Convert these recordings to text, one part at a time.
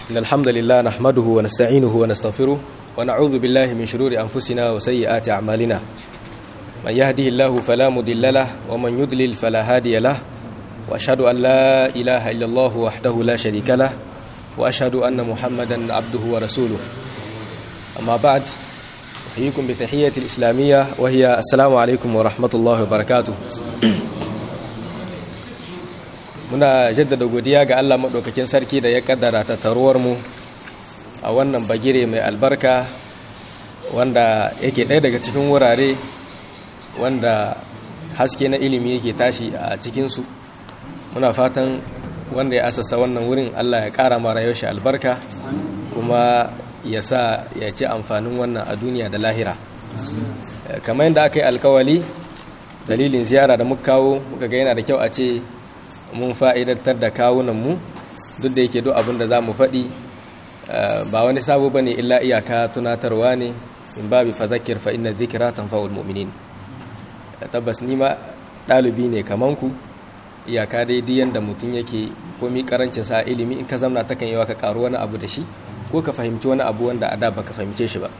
إن الحمد لله نحمده ونستعينه ونستغفره ونعوذ بالله من شرور أنفسنا وسيئات أعمالنا من يهده الله فلا مضل له ومن يضلل فلا هادي له وأشهد أن لا إله إلا الله وحده لا شريك له وأشهد أن محمدا عبده ورسوله أما بعد أحييكم بتحية الإسلامية وهي السلام عليكم ورحمة الله وبركاته muna jaddada godiya ga Allah maɗaukakin sarki da ya kaddara ta mu a wannan bagire mai albarka wanda yake ɗaya daga cikin wurare wanda haske na ilimi yake tashi a cikinsu muna fatan wanda ya asasa wannan wurin Allah ya ƙara mara yaushe albarka kuma ya sa ya ci amfanin wannan a duniya da lahira kamar yadda aka yi alkawali dalilin ziyara da muka kawo muka ga yana da kyau a ce mun fa'idantar da kawunanmu duk da yake duk abin da za mu faɗi ba wani sabo ba ne illa iyaka tunatarwa ne in babi fazakir fa inna zikira tanfa'ul mu'minin tabbas ni ma ɗalibi ne kamanku iyaka daidai yadda mutum yake komi karancin sa ilimi in ka zamna takan yawa ka karu wani abu da shi ko ka fahimci wani abu wanda a da baka fahimce shi ba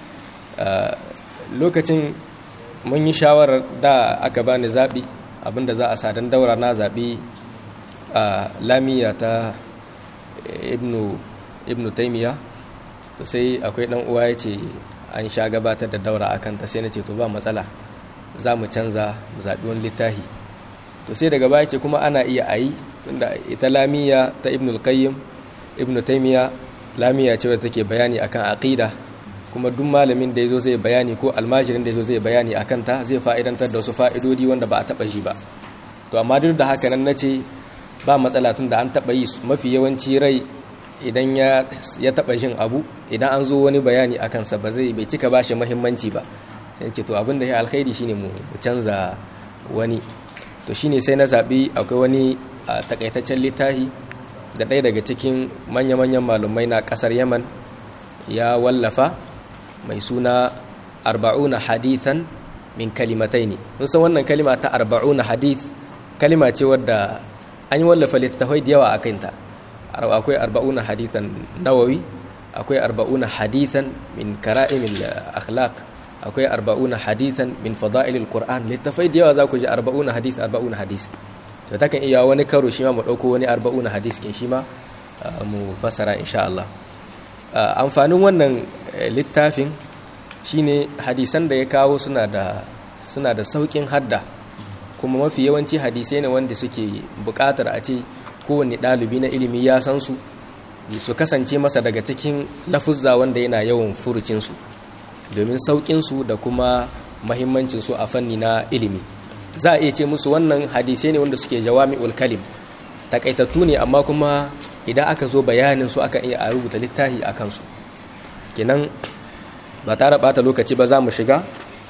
lokacin mun yi shawarar da aka bani zaɓi abinda za a sadan daura na zaɓi a lamiya ta ibnu taimiya to sai akwai ɗan uwa ya ce an sha gabatar da daura akan ta sai na ce to ba matsala za mu canza mu zaɓi wani littafi to sai daga baya ce kuma ana iya ayi tunda ita lamiya ta ibnu qayyim ibnu taimiya lamiya ce wadda take bayani akan aqida kuma duk malamin da yazo zai bayani ko almajirin da yazo zai bayani akan ta zai fa'idantar da wasu fa'idodi wanda ba a taba shi ba to amma duk da haka nan nace ba matsala tun da an taba yi mafi yawanci rai idan ya ya taba jin abu idan an zo wani bayani akan sa ba zai bai cika bashi muhimmanci ba sai ce to abin da ya alkhairi shine mu canza wani to shine sai na zabi akwai wani takaitaccen littafi da ɗaya daga cikin manya-manyan malumai na ƙasar yaman ya wallafa mai suna arba'una hadithan min kalimatai ne san wannan kalima ta arba'una hadith kalima ce wadda an yi wallafa littattafai da yawa a kanta akwai arba'una hadithan nawawi akwai arba'una hadithan min kara'imil akhlaq akwai arba'una hadithan min fada'ilil qur'an littattafai da yawa za ku ji arba'una hadith arba'una hadith to takan iya wani karo shi ma mu dauko wani arba'una hadith kin shi ma mu fassara insha Allah amfanin wannan littafin shine hadisan da ya kawo suna da suna da saukin hadda kuma mafi yawanci hadisai ne wanda suke buƙatar a ce kowanne ɗalibi na ilimi ya san su su kasance masa daga cikin lafuzza wanda yana yawan furucinsu domin sauƙinsu da kuma mahimmancinsu a fanni na ilimi za a iya ce musu wannan hadisai ne wanda suke jawami'ul kalim takaitattu ne amma kuma idan aka zo bayanin su akan iya a rubuta littafi a kansu kenan ba tare bata lokaci ba za mu shiga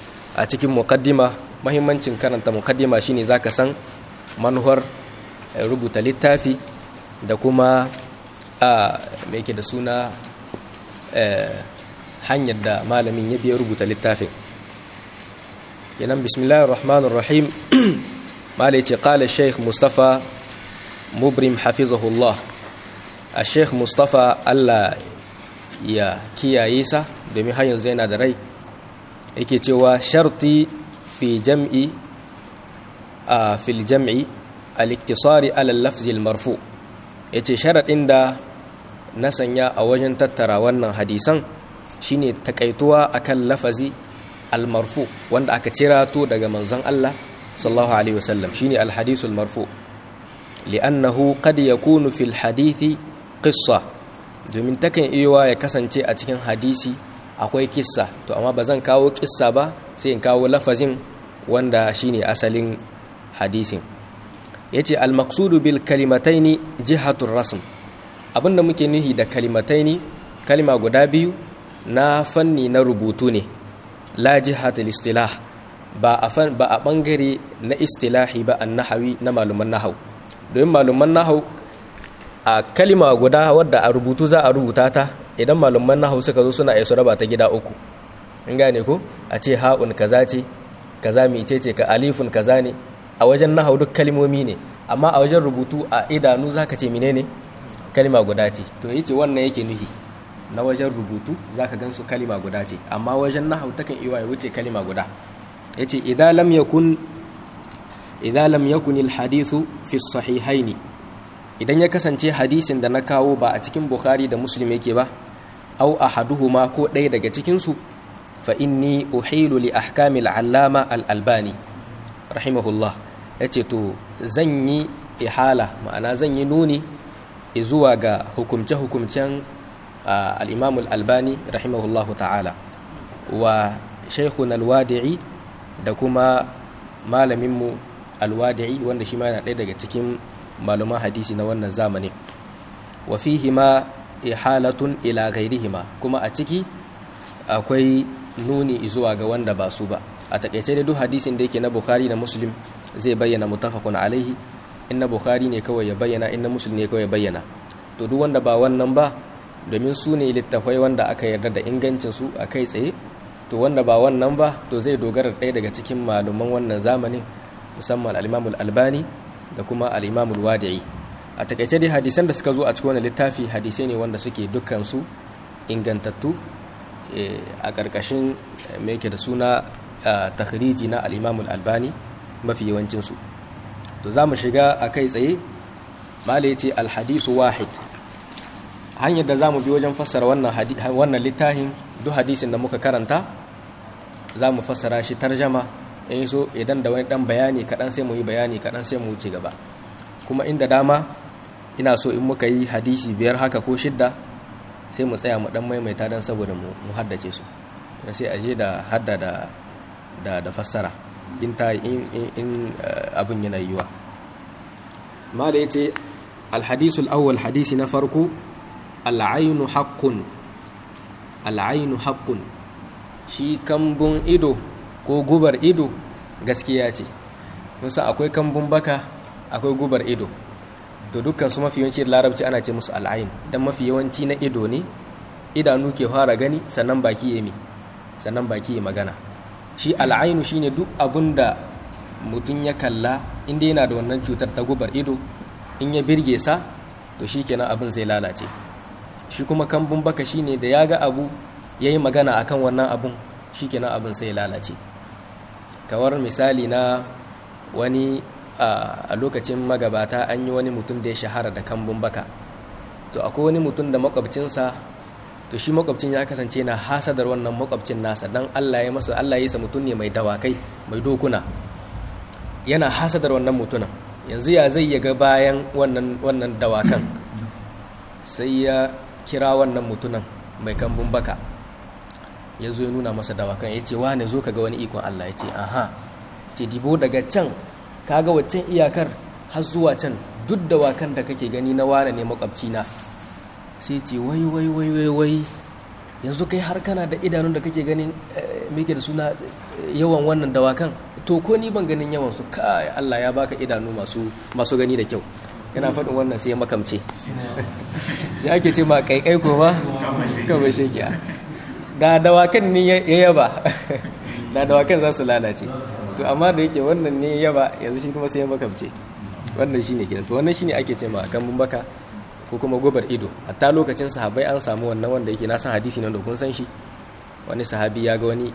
a cikin mukaddima mahimmancin karanta mukaddima shine zaka san manuwar rubuta littafi da kuma a mai ke da suna hanyar da malamin ya biya rubuta littafin kenan bismillahir rahmanir rahim malai ce qala sheikh mustafa mubrim hafizahullah a sheikh mustafa Allah ya kiyaye sa domin har yanzu yana da rai yake cewa sharti fi jam'i a fil jam'i al-iktisari ala al-lafzi al-marfu yace sharadin da na sanya a wajen tattara wannan hadisan shine takaituwa akan lafazi al-marfu wanda aka cirato daga manzon Allah sallallahu alaihi wasallam shine al-hadith al-marfu li'annahu qad yakunu fil hadithi qissa domin takan iya ya kasance a cikin hadisi akwai kissa to amma ba zan kawo kissa ba sai in kawo lafazin wanda shine asalin hadisin yace al-maqsudu bil kalimataini jihatur rasm abinda muke nuhi da kalimataini kalima guda biyu na fanni na rubutu ne la jihatul istilah ba a ba a bangare na istilahi ba an-nahawi na maluman nahau domin maluman nahau a kalima guda wadda a rubutu za a rubuta ta idan malaman nahawu suka zo suna su raba ta gida uku in gane ko a ce ha'un kaza ce kaza mi ce ce ka alifun kaza ne a wajen nahawu duk kalmomi ne amma a wajen rubutu a idanu zaka ce menene kalima guda ce to yace wannan yake nuhi na wajen rubutu zaka gansu kalima guda ce amma wajen nahau takan iya wuce kalima guda yace idza lam yakun idza lam yakun al hadithu fi sahihaini idan ya kasance hadisin da na kawo ba a cikin bukhari da muslim yake ba au ahaduhuma ko ɗaya daga cikin su fa inni uhilu li ahkamil allama al albani rahimahullah yace to zan yi ihala ma'ana zan yi nuni zuwa ga hukumce-hukumcen al'imamul albani rahimahullahu ta'ala wa shaikhun alwadi'i da kuma malaminmu alwadi'i wanda shi ma yana ɗaya daga cikin maluman hadisi na wannan zamanin wa fihima ihalatun ila gairihima kuma a ciki akwai nuni zuwa ga wanda ba su ba a takaice da duk hadisin da yake na bukhari da muslim zai bayyana mutafakun alaihi in na bukhari ne kawai ya bayyana in na muslim ne kawai ya bayyana to duk wanda ba wannan ba domin su ne littafai wanda aka yarda da ingancin su a kai tsaye to wanda ba wannan ba to zai dogara ɗaya daga cikin malaman wannan zamanin musamman al-imamul albani da kuma al-imamul wadi'i a takaice dai hadisan da suka zo a cikin wannan littafi hadisai ne wanda suke dukkan su ingantattu a ƙarƙashin me yake da suna takhriji na al-imamul albani mafi yawancinsu to za mu shiga a kai tsaye mala ce alhadisu wahid hanyar da za mu bi wajen fassara wannan littafin duk hadisin da muka karanta za mu fassara shi tarjama in so idan da wani dan bayani kaɗan sai mu yi bayani kaɗan sai mu wuce gaba kuma inda dama ina so in muka yi hadisi biyar haka ko shidda sai mu tsaya mu dan maimaita don saboda mu haddace su sai aje da hadda da da fassara in ta in abin yana yiwa ma da ya ce alhadisul awwal hadisi na farko al'ainu haqqun al'ainu haqqun shi kambun ido ko gubar ido gaskiya ce musa akwai kambun baka akwai gubar ido to dukkan su mafi yawanci da larabci ana ce musu al'ain dan mafi yawanci na ido ne idanu ke fara gani sannan baki ya mi sannan baki ya magana shi al'ainu shine duk abun da mutum ya kalla inda yana da wannan cutar ta gubar ido in ya birge sa to shi kenan abin zai lalace shi kuma kambun baka shine da ya ga abu ya yi magana akan wannan abun shi kenan abin sai lalace kawar misali na wani a lokacin magabata an yi wani mutum da ya shahara da kambun baka to akwai wani mutum da makwabcinsa to shi makwabcin ya kasance na hasadar wannan makwabcin nasa dan Allah ya masa Allah ya sa mutum ne mai dawakai mai dokuna yana hasadar wannan mutumin yanzu ya zai yaga bayan wannan wannan dawakan sai ya kira wannan mutumin mai kambun baka ya zo ya nuna masa dawakan ya ce wane zo ka ga wani ikon Allah ya ce aha ce dibo daga can kaga waccan iyakar har zuwa can duk dawakan da kake gani na wane ne makwabcina sai ce wai wai wai wai wai yanzu kai har kana da idanun da kake ganin meke da suna yawan wannan dawakan to ko ni ban ganin yawan su kai Allah ya baka idanu masu masu gani da kyau yana faɗin wannan sai ya makamce shi ake ce ma kaikai ko ba kawai shekiya da dawakan ne ya yaba da dawakan za su lalace to amma da yake wannan ne yaba yanzu shi kuma sai ya makamce wannan shine kenan to wannan shine ake ce ma kan baka ko kuma gobar ido hatta lokacin sahabbai an samu wannan wanda yake na san hadisi ne da kun san shi wani sahabi ya ga wani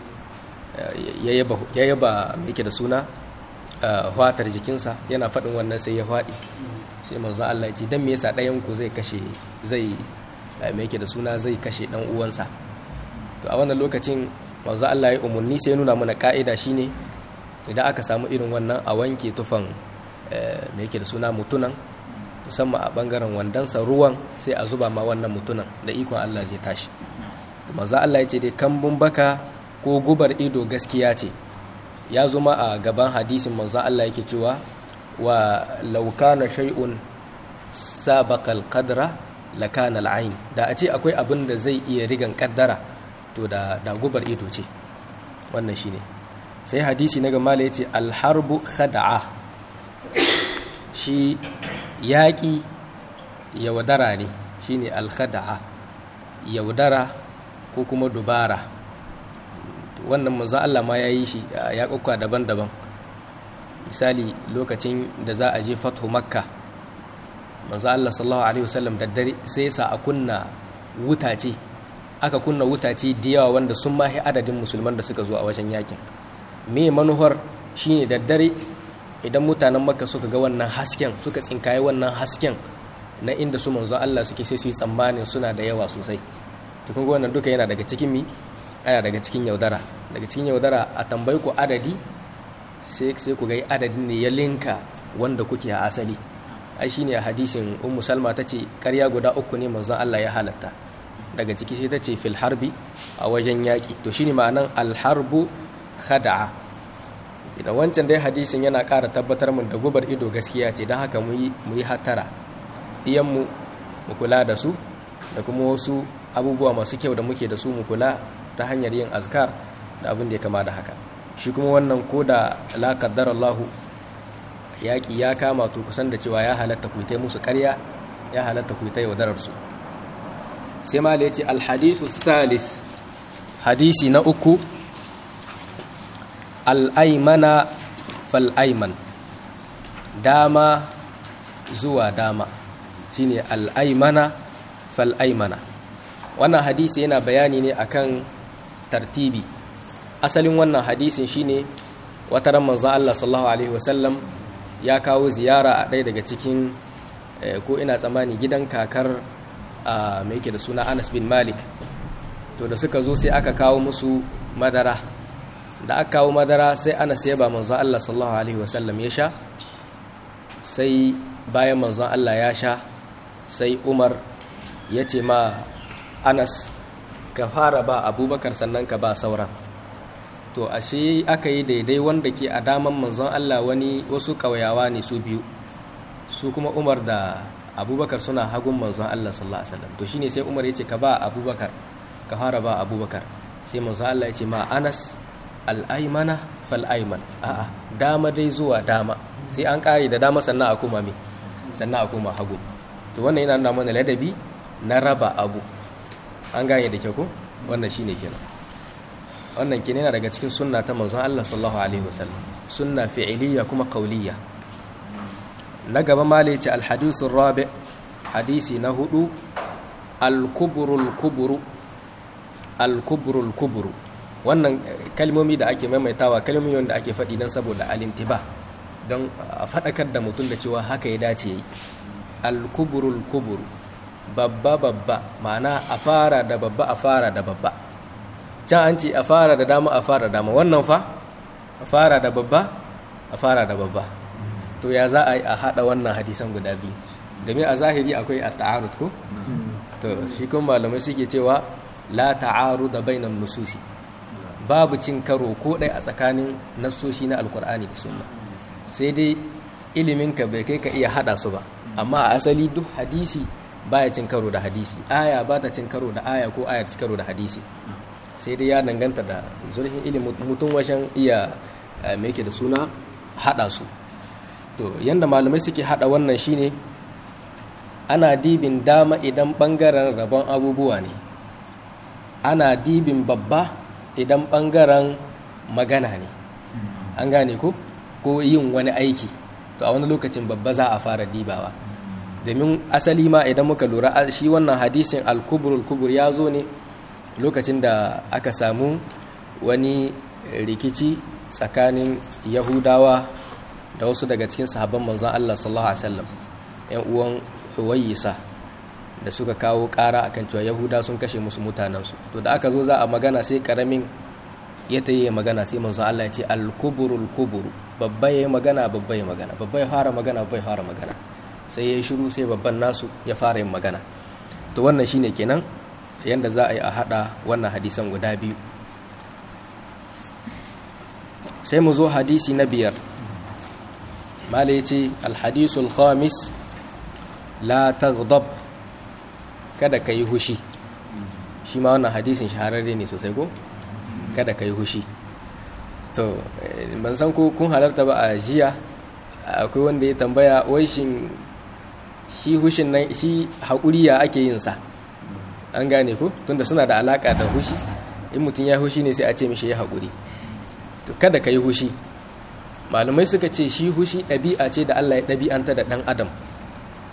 ya yaba yake da suna fatar jikinsa yana faɗin wannan sai ya faɗi sai manzo Allah ya ce dan me yasa ɗayan ku zai kashe zai me yake da suna zai kashe dan uwansa to a wannan lokacin manzo Allah ya umurni sai nuna mana ka'ida shine idan aka samu irin wannan a wanke tufan me yake da suna mutunan musamman a bangaren wandansa ruwan sai a zuba ma wannan mutunan da ikon Allah zai tashi manzo Allah ya ce dai kambun baka ko gubar ido gaskiya ce ya zuma a gaban hadisin manzo Allah yake cewa wa law kana shay'un sabaqa al-qadra lakana al-ayn da a ce akwai abin da zai iya rigan kaddara to da da gubar ido ce wannan shine sai hadisi na gama ya ce al-harbu khada'a shi yaƙi yaudara ne shine al-khada'a yaudara ko kuma dubara wannan manzo Allah ma ya yi shi ya kokka daban-daban misali lokacin da za a je fathu makka manzo Allah sallallahu alaihi wasallam da dare sai sa a kunna wutace aka kunna wutace da yawa wanda sun mahi adadin musulman da suka zo a wajen yakin me manuhar shine da dare idan mutanen makka suka ga wannan hasken suka tsinkaye wannan hasken na inda su manzo Allah suke sai su yi tsammanin suna da yawa sosai to kun wannan duka yana daga cikin mi ana daga cikin yaudara daga cikin yaudara a tambayi ku adadi sai sai ku ga adadin ne ya linka wanda kuke a asali ai shine a hadisin ummu salma tace ƙarya guda uku ne manzon Allah ya halatta daga ciki sai tace fil harbi a wajen yaki to shine ma'anan al harbu khada'a idan wancan dai hadisin yana ƙara tabbatar mun da gubar ido gaskiya ce don haka mu yi hatara iyanmu mu kula da su da kuma wasu abubuwa masu kyau da muke da su mu kula ta hanyar yin azkar da abin da ya kama da haka shi kuma wannan ko da la qaddar Allah yaƙi ya kama to kusan da cewa ya halatta ku ta musu ƙarya ya halatta ku ta yaudarar su sai ma ya ce alhadisu thalith hadisi na uku al'aimana fal'aiman dama zuwa dama shine al'aimana fal'aimana wannan hadisi yana bayani ne akan tartibi asalin wannan hadisin shine wata ran manzon Allah sallallahu alaihi wasallam ya kawo ziyara a ɗaya daga cikin ko ina tsammani gidan kakar mai yake da suna Anas bin Malik to da suka zo sai aka kawo musu madara da aka kawo madara sai Anas ya ba manzon Allah sallallahu alaihi wasallam ya sha sai bayan manzon Allah ya sha sai Umar ya ce ma Anas ka fara ba Abubakar sannan ka ba sauran to ashe aka yi daidai wanda ke a daman manzon Allah wani wasu ƙauyawa ne su biyu su kuma Umar da Abubakar suna hagun manzon Allah sallallahu alaihi wasallam to shine sai Umar yace ka ba Abubakar ka fara ba Abubakar sai manzon Allah yace ma Anas al-aymana fal-ayman a'a dama dai zuwa dama sai an kare da dama sannan a kuma me sannan a kuma hagu to wannan yana nuna mana ladabi na raba abu an gane da kyau ko wannan shine kenan wannan ke yana daga cikin sunna ta manzon Allah sallallahu alaihi wasallam sunna fi'iliya kuma qauliyya na gaba ma ce alhadithur rabi hadisi na hudu al-kubrul kubru al-kubrul kubru wannan kalmomi da ake maimaitawa kalmomi wanda ake faɗi don saboda alintiba don a faɗakar da mutum da cewa haka ya dace yi al-kubrul kubru babba babba ma'ana a fara da babba a fara da babba can an ce a fara da dama a fara dama wannan fa a fara da babba a fara da babba to ya za a yi a haɗa wannan hadisan guda biyu domin a zahiri akwai a ta'arud ko to shi kuma malamai suke cewa la ta'aru da bainan nususi babu cin karo ko ɗai a tsakanin nassoshi na alkur'ani da sunna sai dai iliminka bai kai ka iya haɗa su ba amma a asali duk hadisi baya cin karo da hadisi aya ba ta cin karo da aya ko aya cin karo da hadisi sai dai ya danganta da zurfin ilimin mutum wajen iya mai ke da suna hada su to yadda malamai suke hada wannan shine ana dibin dama idan bangaren rabon abubuwa ne ana dibin babba idan bangaren magana ne an gane ko ko yin wani aiki to a wani lokacin babba za a fara dibawa domin asali ma idan muka lura shi wannan hadisin al-kubrul kubur ya zo ne lokacin da aka samu wani rikici tsakanin yahudawa da wasu daga cikin sahabban manzan Allah sallallahu alaihi wasallam yan uwan huwayisa da suka kawo ƙara akan cewa yahuda sun kashe musu mutanensu to da aka zo za a magana sai karamin ya ta yi magana sai manzan Allah ya ce al-kuburul kuburu babba ya yi magana babba ya magana babba ya fara magana babba ya fara magana sai ya yi shiru sai babban nasu ya fara yin magana to wannan shine kenan yadda za a yi a hada wannan hadisan guda biyu sai mu zo hadisi na biyar mala ya ce alhadisul khamis la taghdab kada ka yi hushi shi ma wannan hadisin shahararre ne sosai ko kada ka yi hushi to ban san ko kun halarta ba a jiya akwai wanda ya tambaya wai shin shi hushin nan shi haƙuri ya ake yin sa an gane ku tunda suna da alaka da hushi in mutum ya hushi ne sai a ce mishi ya haƙuri to kada ka yi hushi malamai suka ce shi hushi ɗabi'a ce da Allah ya ɗabi'anta da ɗan adam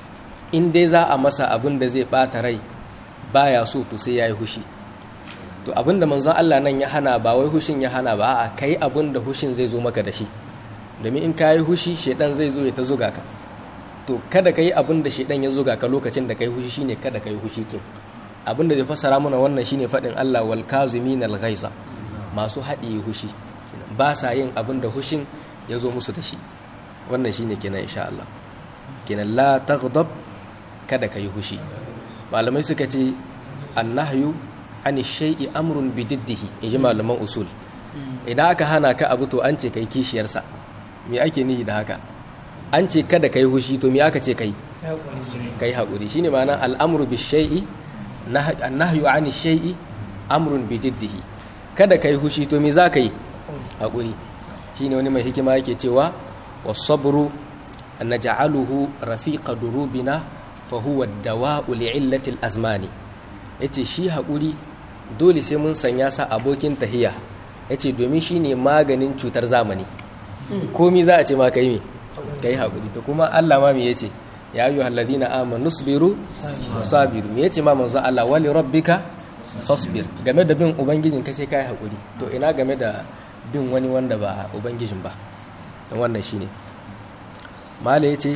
in dai za a masa abin da zai bata rai baya so to sai yayi hushi to abin da manzon Allah nan ya hana ba wai hushin ya hana ba a kai abin da hushin zai zo maka da shi domin in kayi hushi shedan zai zo ya ta zuga ka to kada ka yi abin da shedan ya zuga ka lokacin da kai hushi shine kada ka yi hushi kin abin da zai fassara mana wannan shine faɗin Allah wal kazimin al ghaiza masu haɗiye hushi ba sa yin abin da hushin ya zo musu da shi wannan shine kenan insha Allah kenan la taghdab kada ka yi hushi malamai suka ce annahyu ani shay'i amrun bididdihi inji malaman usul idan aka hana ka abu to an ce kai kishiyarsa me ake nihi da haka an ce kada kai hushi to me aka ce kai kai haƙuri shine ma'ana al'amru bi shay'i nahyu ani shay'i amrun bididdihi kada kai hushi to me za ka yi haƙuri shine wani mai hikima yake cewa was-sabru naj'aluhu rafiqa durubina fa huwa ad-dawa'u li'illati al-azmani yace shi haƙuri dole sai mun sanya sa abokin tahiya yace domin shine maganin cutar zamani komi za a ce ma kai me kai haƙuri to kuma Allah ma me yace ya ayyuha alladhina amanu sabiru sabiru me yace ma manzo Allah wali rabbika fasbir game da bin ubangijin ka sai kai haƙuri to ina game da bin wani wanda ba ubangijin ba dan wannan shine mala yace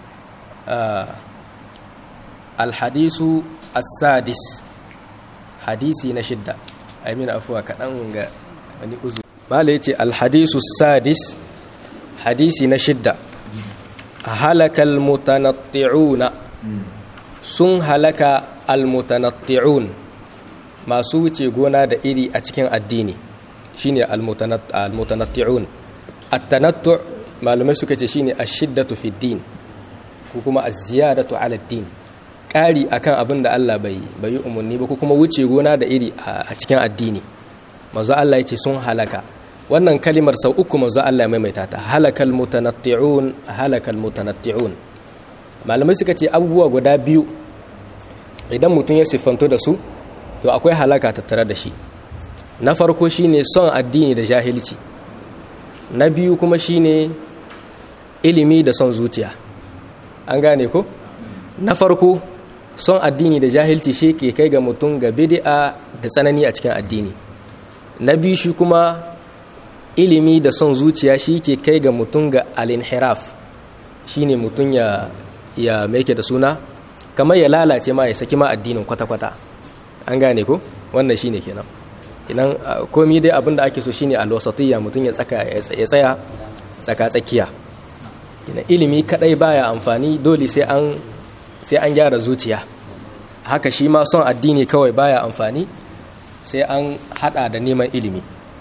alhadisu as-sadis hadisi na shidda amin afuwa kaɗan ga wani uzu mala yace alhadisu as-sadis hadisi na shidda halakal mutanatti'una sun halaka almutanatti'un masu wuce gona da iri a cikin addini shine almutanatti'un at-tanattu' malamai suka ce shine ash-shiddatu fi din ko kuma az-ziyadatu 'ala ad-din ƙari akan abin da Allah bai bai umarni ba ko kuma wuce gona da iri a cikin addini manzo Allah yace sun halaka wannan kalimar sau uku manzo Allah ya maimaita ta halakal mutanatti'un halakal mutanatti'un malamai suka ce abubuwa guda biyu idan mutum ya siffanto da su to akwai halaka tattare da shi na farko shine son addini da jahilci na biyu kuma shine ilimi da son zuciya an gane ko na farko son addini da jahilci shi ke kai ga mutum ga bid'a da tsanani a cikin addini na biyu shi kuma ilimi da son zuciya shi ke kai ga mutum ga al-inhiraf shine mutum ya ya meke da suna kamar ya lalace ma ya saki ma addinin kwata-kwata an gane ko wannan shine kenan idan komi dai abin da ake so shine al-wasatiyya mutum ya tsaka ya tsaya tsaka tsakiya ina ilimi kadai baya amfani dole sai an sai an gyara zuciya haka shi ma son addini kawai baya amfani sai an hada da neman ilimi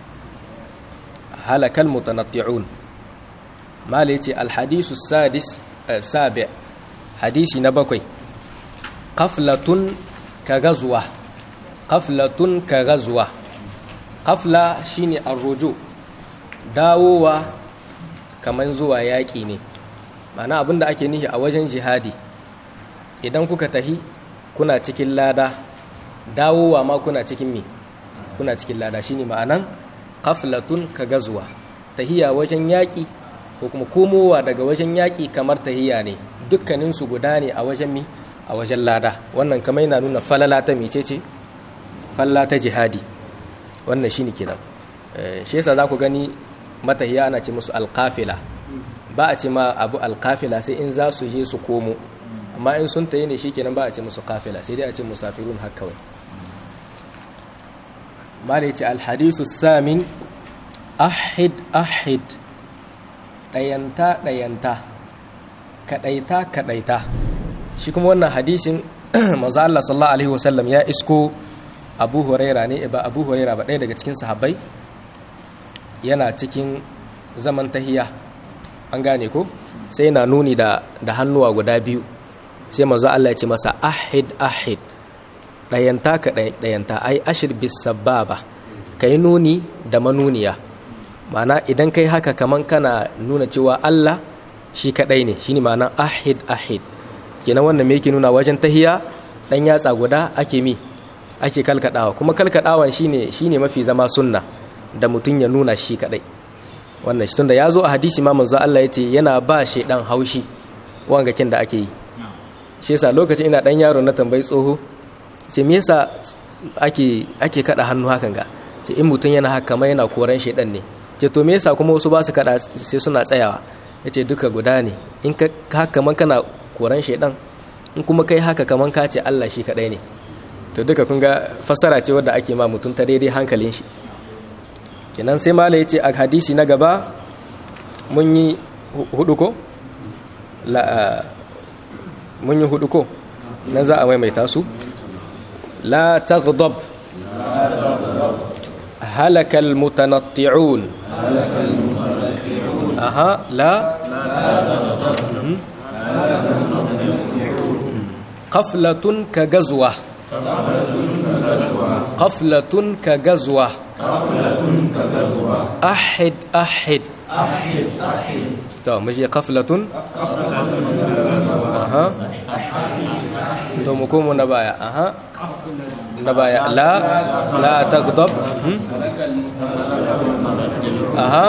halakal mutanatti'un mala yace alhadisu sadis sabi hadisi na bakwai qaflatun ka gazuwa qaflatun ka gazuwa qafla shine arruju dawowa kaman zuwa yaƙi ne ma'ana abinda ake nihi a wajen jihadi idan kuka tahi kuna cikin lada dawowa ma kuna cikin me kuna cikin lada shine ma'anan qaflatun ka gazuwa tahiya wajen yaƙi ko kuma komowa daga wajen yaƙi kamar tahiya ne dukkaninsu guda ne a wajen mi a wajen lada wannan kamar yana nuna falala ta mecece falala ta jihadi wannan shine kenan shi yasa za ku gani matahiya ana ce musu alƙafila ba a ce ma abu alƙafila sai in za su je su komo amma in sun tayi ne shikenan ba a ce musu kafila sai dai a ce musafirun haka kawai mala yace alhadisu thamin ahid ahid dayanta dayanta kadaita kadaita shi kuma wannan hadisin manzo Allah sallallahu alaihi wasallam ya isko Abu Huraira ne ba Abu Huraira ba ɗaya daga cikin sahabbai yana cikin zaman tahiya an gane ko sai yana nuni da da hannuwa guda biyu sai manzo Allah ya ce masa ahid ahid dayanta ka dayanta ai ashir bis sababa kai nuni da manuniya ma'ana idan kai haka kaman kana nuna cewa Allah shi kadai ne shine ma'ana ahid ahid kenan wannan me yake nuna wajen tahiya dan yatsa guda ake mi ake kalkadawa kuma kalkadawan shine shine mafi zama sunna da mutun ya nuna shi kadai wannan shi tunda ya zo a hadisi ma manzo Allah ya ce yana ba shi dan haushi wangakin da ake yi shi yasa lokacin ina dan yaro na tambayi tsoho ce me yasa ake ake kada hannu hakan ga ce in mutum yana haka kamar yana koran shedan ne ce to me yasa kuma wasu ba su kada sai suna tsayawa yace duka guda ne in ka haka kaman kana koran shedan in kuma kai haka kaman ka ce Allah shi kadai ne to duka kun ga fassara ce wadda ake ma mutum ta daidai hankalin shi kenan sai mala yace a hadisi na gaba mun yi hudu ko la mun yi hudu ko nan za a maimaita su la taghdab halaka almutanatti'un aha la qaflatun ka gazwa qaflatun ka gazwa ahid ahid to muje qaflatun aha to mu komo na baya aha na baya la la tagdab aha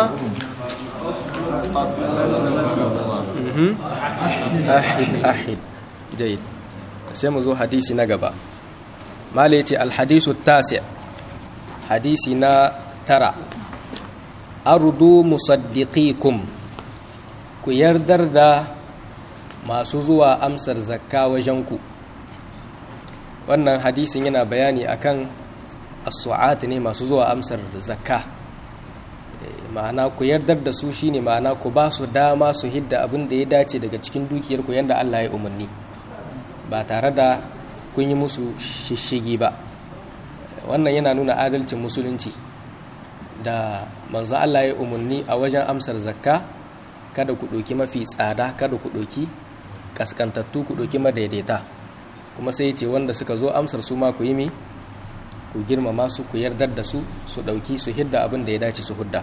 ahid ahid jayyid sai mu zo hadisi na gaba mala yace alhadisu tasi hadisi na tara ardu musaddiqikum ku yardar da masu zuwa amsar zakka wajenku wannan hadisin yana bayani akan as-su'at ne masu zuwa amsar zakka ma'ana ku yardar da su shine ma'ana ku ba su dama su hidda abin da ya dace daga cikin dukiyar ku yanda Allah ya umarni ba tare da kun yi musu shishigi ba wannan yana nuna adalcin musulunci da manzo Allah ya umarni a wajen amsar zakka kada ku ɗauki mafi tsada kada ku ɗauki kaskantattu ku ɗauki madaidaita kuma sai ce wanda suka zo amsar su ma ku yi mi ku girmama su ku yardar da su su ɗauki su hidda abin da ya dace su hudda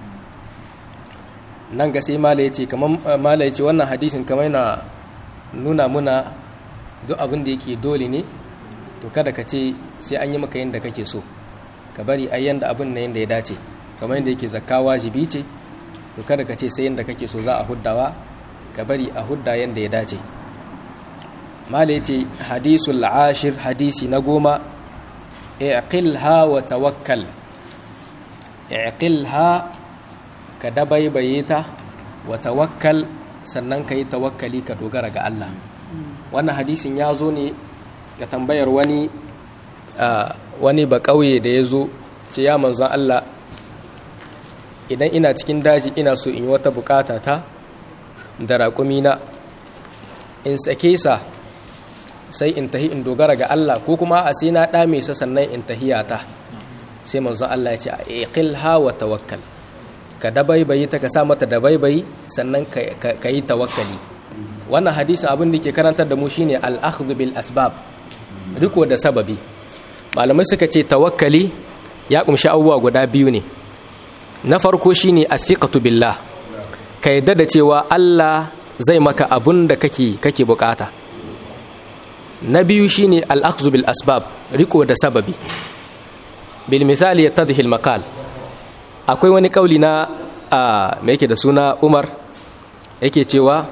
nan ga sai mala ya ce kamar mala ya ce wannan hadisin kamar yana nuna muna duk abin da yake dole ne to kada ka ce sai an yi maka yadda kake so ka bari a yanda abin na yanda ya dace kamar yadda yake zakka wajibi ce to kada ka ce sai yanda kake so za a huddawa ka bari a hudda yanda ya dace mala ya ce hadisul ashir hadisi na goma i'qilha wa tawakkal i'qilha ka dabaibaye ta wa tawakkal sannan ka yi tawakkali ka dogara ga Allah wannan hadisin ya zo ne ga tambayar wani wani ba ƙauye da ya zo ce ya manzan Allah idan ina cikin daji ina so in yi wata bukata ta da raƙumina in sake sa sai in tahi in dogara ga Allah ko kuma a sai na ɗame sa sannan in tahiyata sai manzon Allah ya ce a iqilha wa tawakkal ka dabaibayi ta ka sa mata dabaibayi sannan ka yi tawakkali wannan hadisin abin da ke karantar da mu shine al-akhdhu bil asbab riko da sababi malamai suka ce tawakkali ya kumshi abubuwa guda biyu ne na farko shine athiqatu billah ka yadda da cewa Allah zai maka abun da kake kake bukata na biyu shine al-akhdhu bil asbab riko da sababi bil misali yattadhi al maqal akwai wani kauli na me yake da suna Umar yake cewa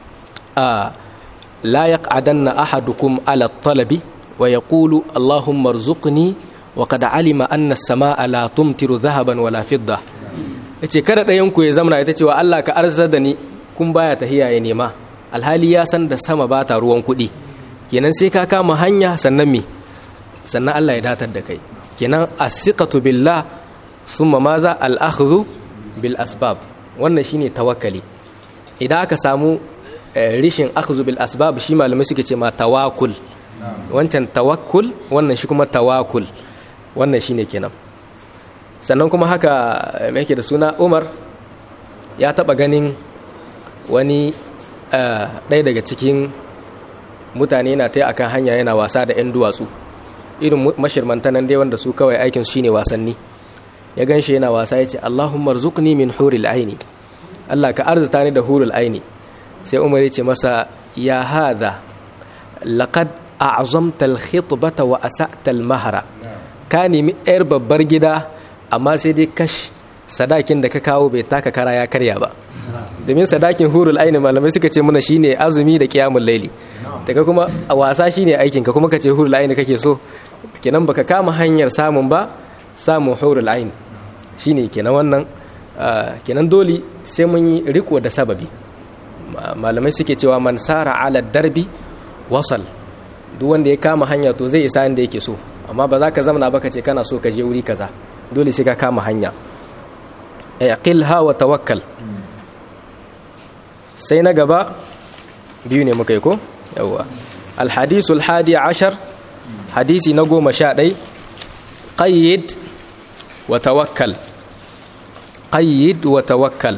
la yaq'adanna ahadukum ala talabi wa yaqulu allahumma arzuqni wa qad alima anna as-samaa la tumtiru dhahaban wala fidda yace kada ɗayan ku ya zamana ita cewa Allah ka arzar da ni kun baya tahiya ya nema alhali ya san da sama ba ta ruwan kuɗi kenan sai ka kama hanya sannan me sannan Allah ya datar da kai kenan as-siqatu billah thumma maza al-akhdhu bil asbab wannan shine tawakkali idan aka samu rishin akhdhu bil asbab shi malamai suke ce ma tawakkul wancan tawakkul wannan shi kuma tawakul wannan shine kenan sannan kuma haka mai yake da suna Umar ya taba ganin wani ɗaya daga cikin mutane na ta akan hanya yana wasa da 'yan duwatsu irin mashirmanta nan dai wanda su kawai aikin shine wasanni ya gan shi yana wasa ya ce Allahumma rzuqni min huril aini Allah ka arzuta ni da hurul aini sai Umar ya ce masa ya hadha laqad a'zamta al-khitbata wa asa'ta al-mahra ka nemi yar babbar gida amma sai dai kash sadakin da ka kawo bai taka kara ya karya ba domin sadakin hurul aini malamai suka ce mana shine azumi da qiyamul laili daga kuma a wasa shine aikin ka kuma ka ce hurul aini kake so kenan baka kama hanyar samun ba samun hurul aini shine kenan wannan kenan dole sai mun yi riko da sababi malamai suke cewa man sara ala darbi wasal duk wanda ya kama hanya to zai isa inda yake so amma ba za ka zamana ba ka ce kana so ka je wuri kaza dole sai ka kama hanya aqilha wa tawakkal sai na gaba biyu ne muka yi ko yawa alhadisul hadi ashar hadisi na goma sha ɗai qayyid wa tawakkal qayyid wa tawakkal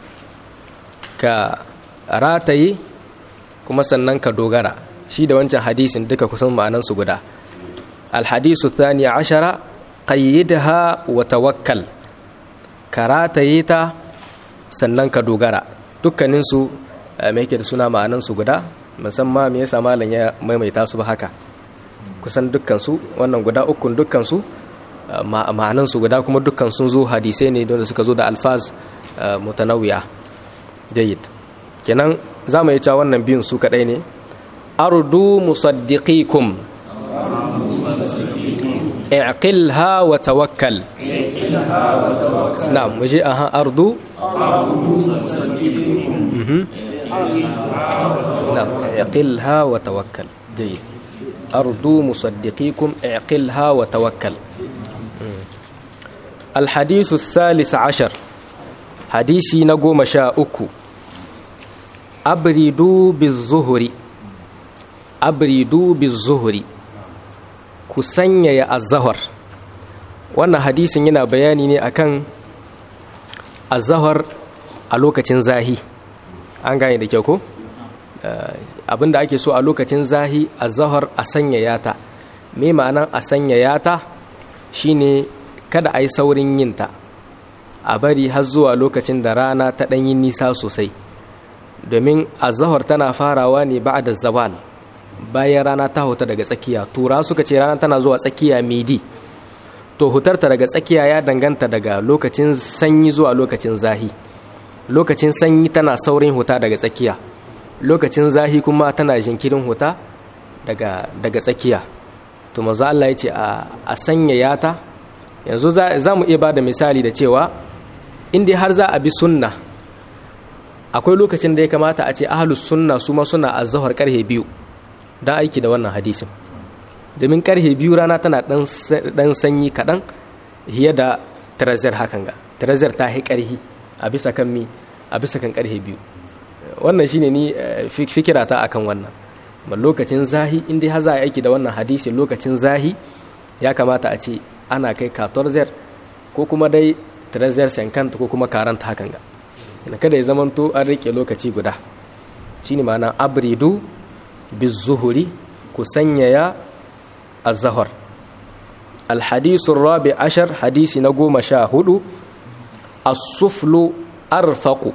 ka rataye kuma sannan ka dogara shi da wancan hadisin duka kusan ma'anansu guda alhadisu thani ashara qayyidha wa tawakkal ka rataye ta sannan ka dogara dukkaninsu mai yake da suna ma'anansu guda musamman me yasa malam ya maimaita su ba haka kusan dukkansu wannan guda ukun dukkansu ma'anansu guda kuma dukkan sun zo hadisai ne don suka zo da alfaz mutanawiya jayyid kenan za mu yi cewa wannan biyun su kadai ne ardu musaddiqikum اعقلها وتوكل نعم مجي اها ارض نعم اعقلها وتوكل جيد ارض مصدقيكم اعقلها وتوكل الحديث الثالث عشر حديثي نقوم شاءكو أبردوا بالظهر أبردوا بالظهر ku sanyaya azahar wannan hadisin yana bayani ne akan azahar a lokacin zahi an gane da kyau ko abinda ake so a lokacin zahi azahar a sanyaya ta me ma'anan a sanyaya ta shine kada a yi saurin yinta a bari har zuwa lokacin da rana ta ɗanyi nisa sosai domin azahar tana farawa ne ba da zawal bayan rana ta huta daga tsakiya tura suka ce rana tana zuwa tsakiya midi to hutarta daga tsakiya ya danganta daga lokacin sanyi zuwa lokacin zahi lokacin sanyi tana saurin huta daga tsakiya lokacin zahi kuma tana jinkirin huta daga daga tsakiya to manzo Allah ya ce a sanyaya ta yanzu za mu iya bada misali da cewa in dai har za a bi sunna akwai lokacin da ya kamata a ce ahlus sunna su ma suna azhar karhe biyu don aiki da wannan hadisin domin karhe biyu rana tana dan sanyi kaɗan hiye da tarazar hakan ga tarazar ta hi karhi a bisa kan mi a bisa kan karhe biyu wannan shine ni fikira ta akan wannan ba lokacin zahi in dai za a aiki da wannan hadisin lokacin zahi ya kamata a ce ana kai katorzar ko kuma dai tarazar sankanta ko kuma karanta hakan ga kada ya zamanto an rike lokaci guda shine ma'ana abridu bizuhuri ku sanyaya azahar alhadisun rabi ashar hadisi na goma sha hudu asuflu arfaku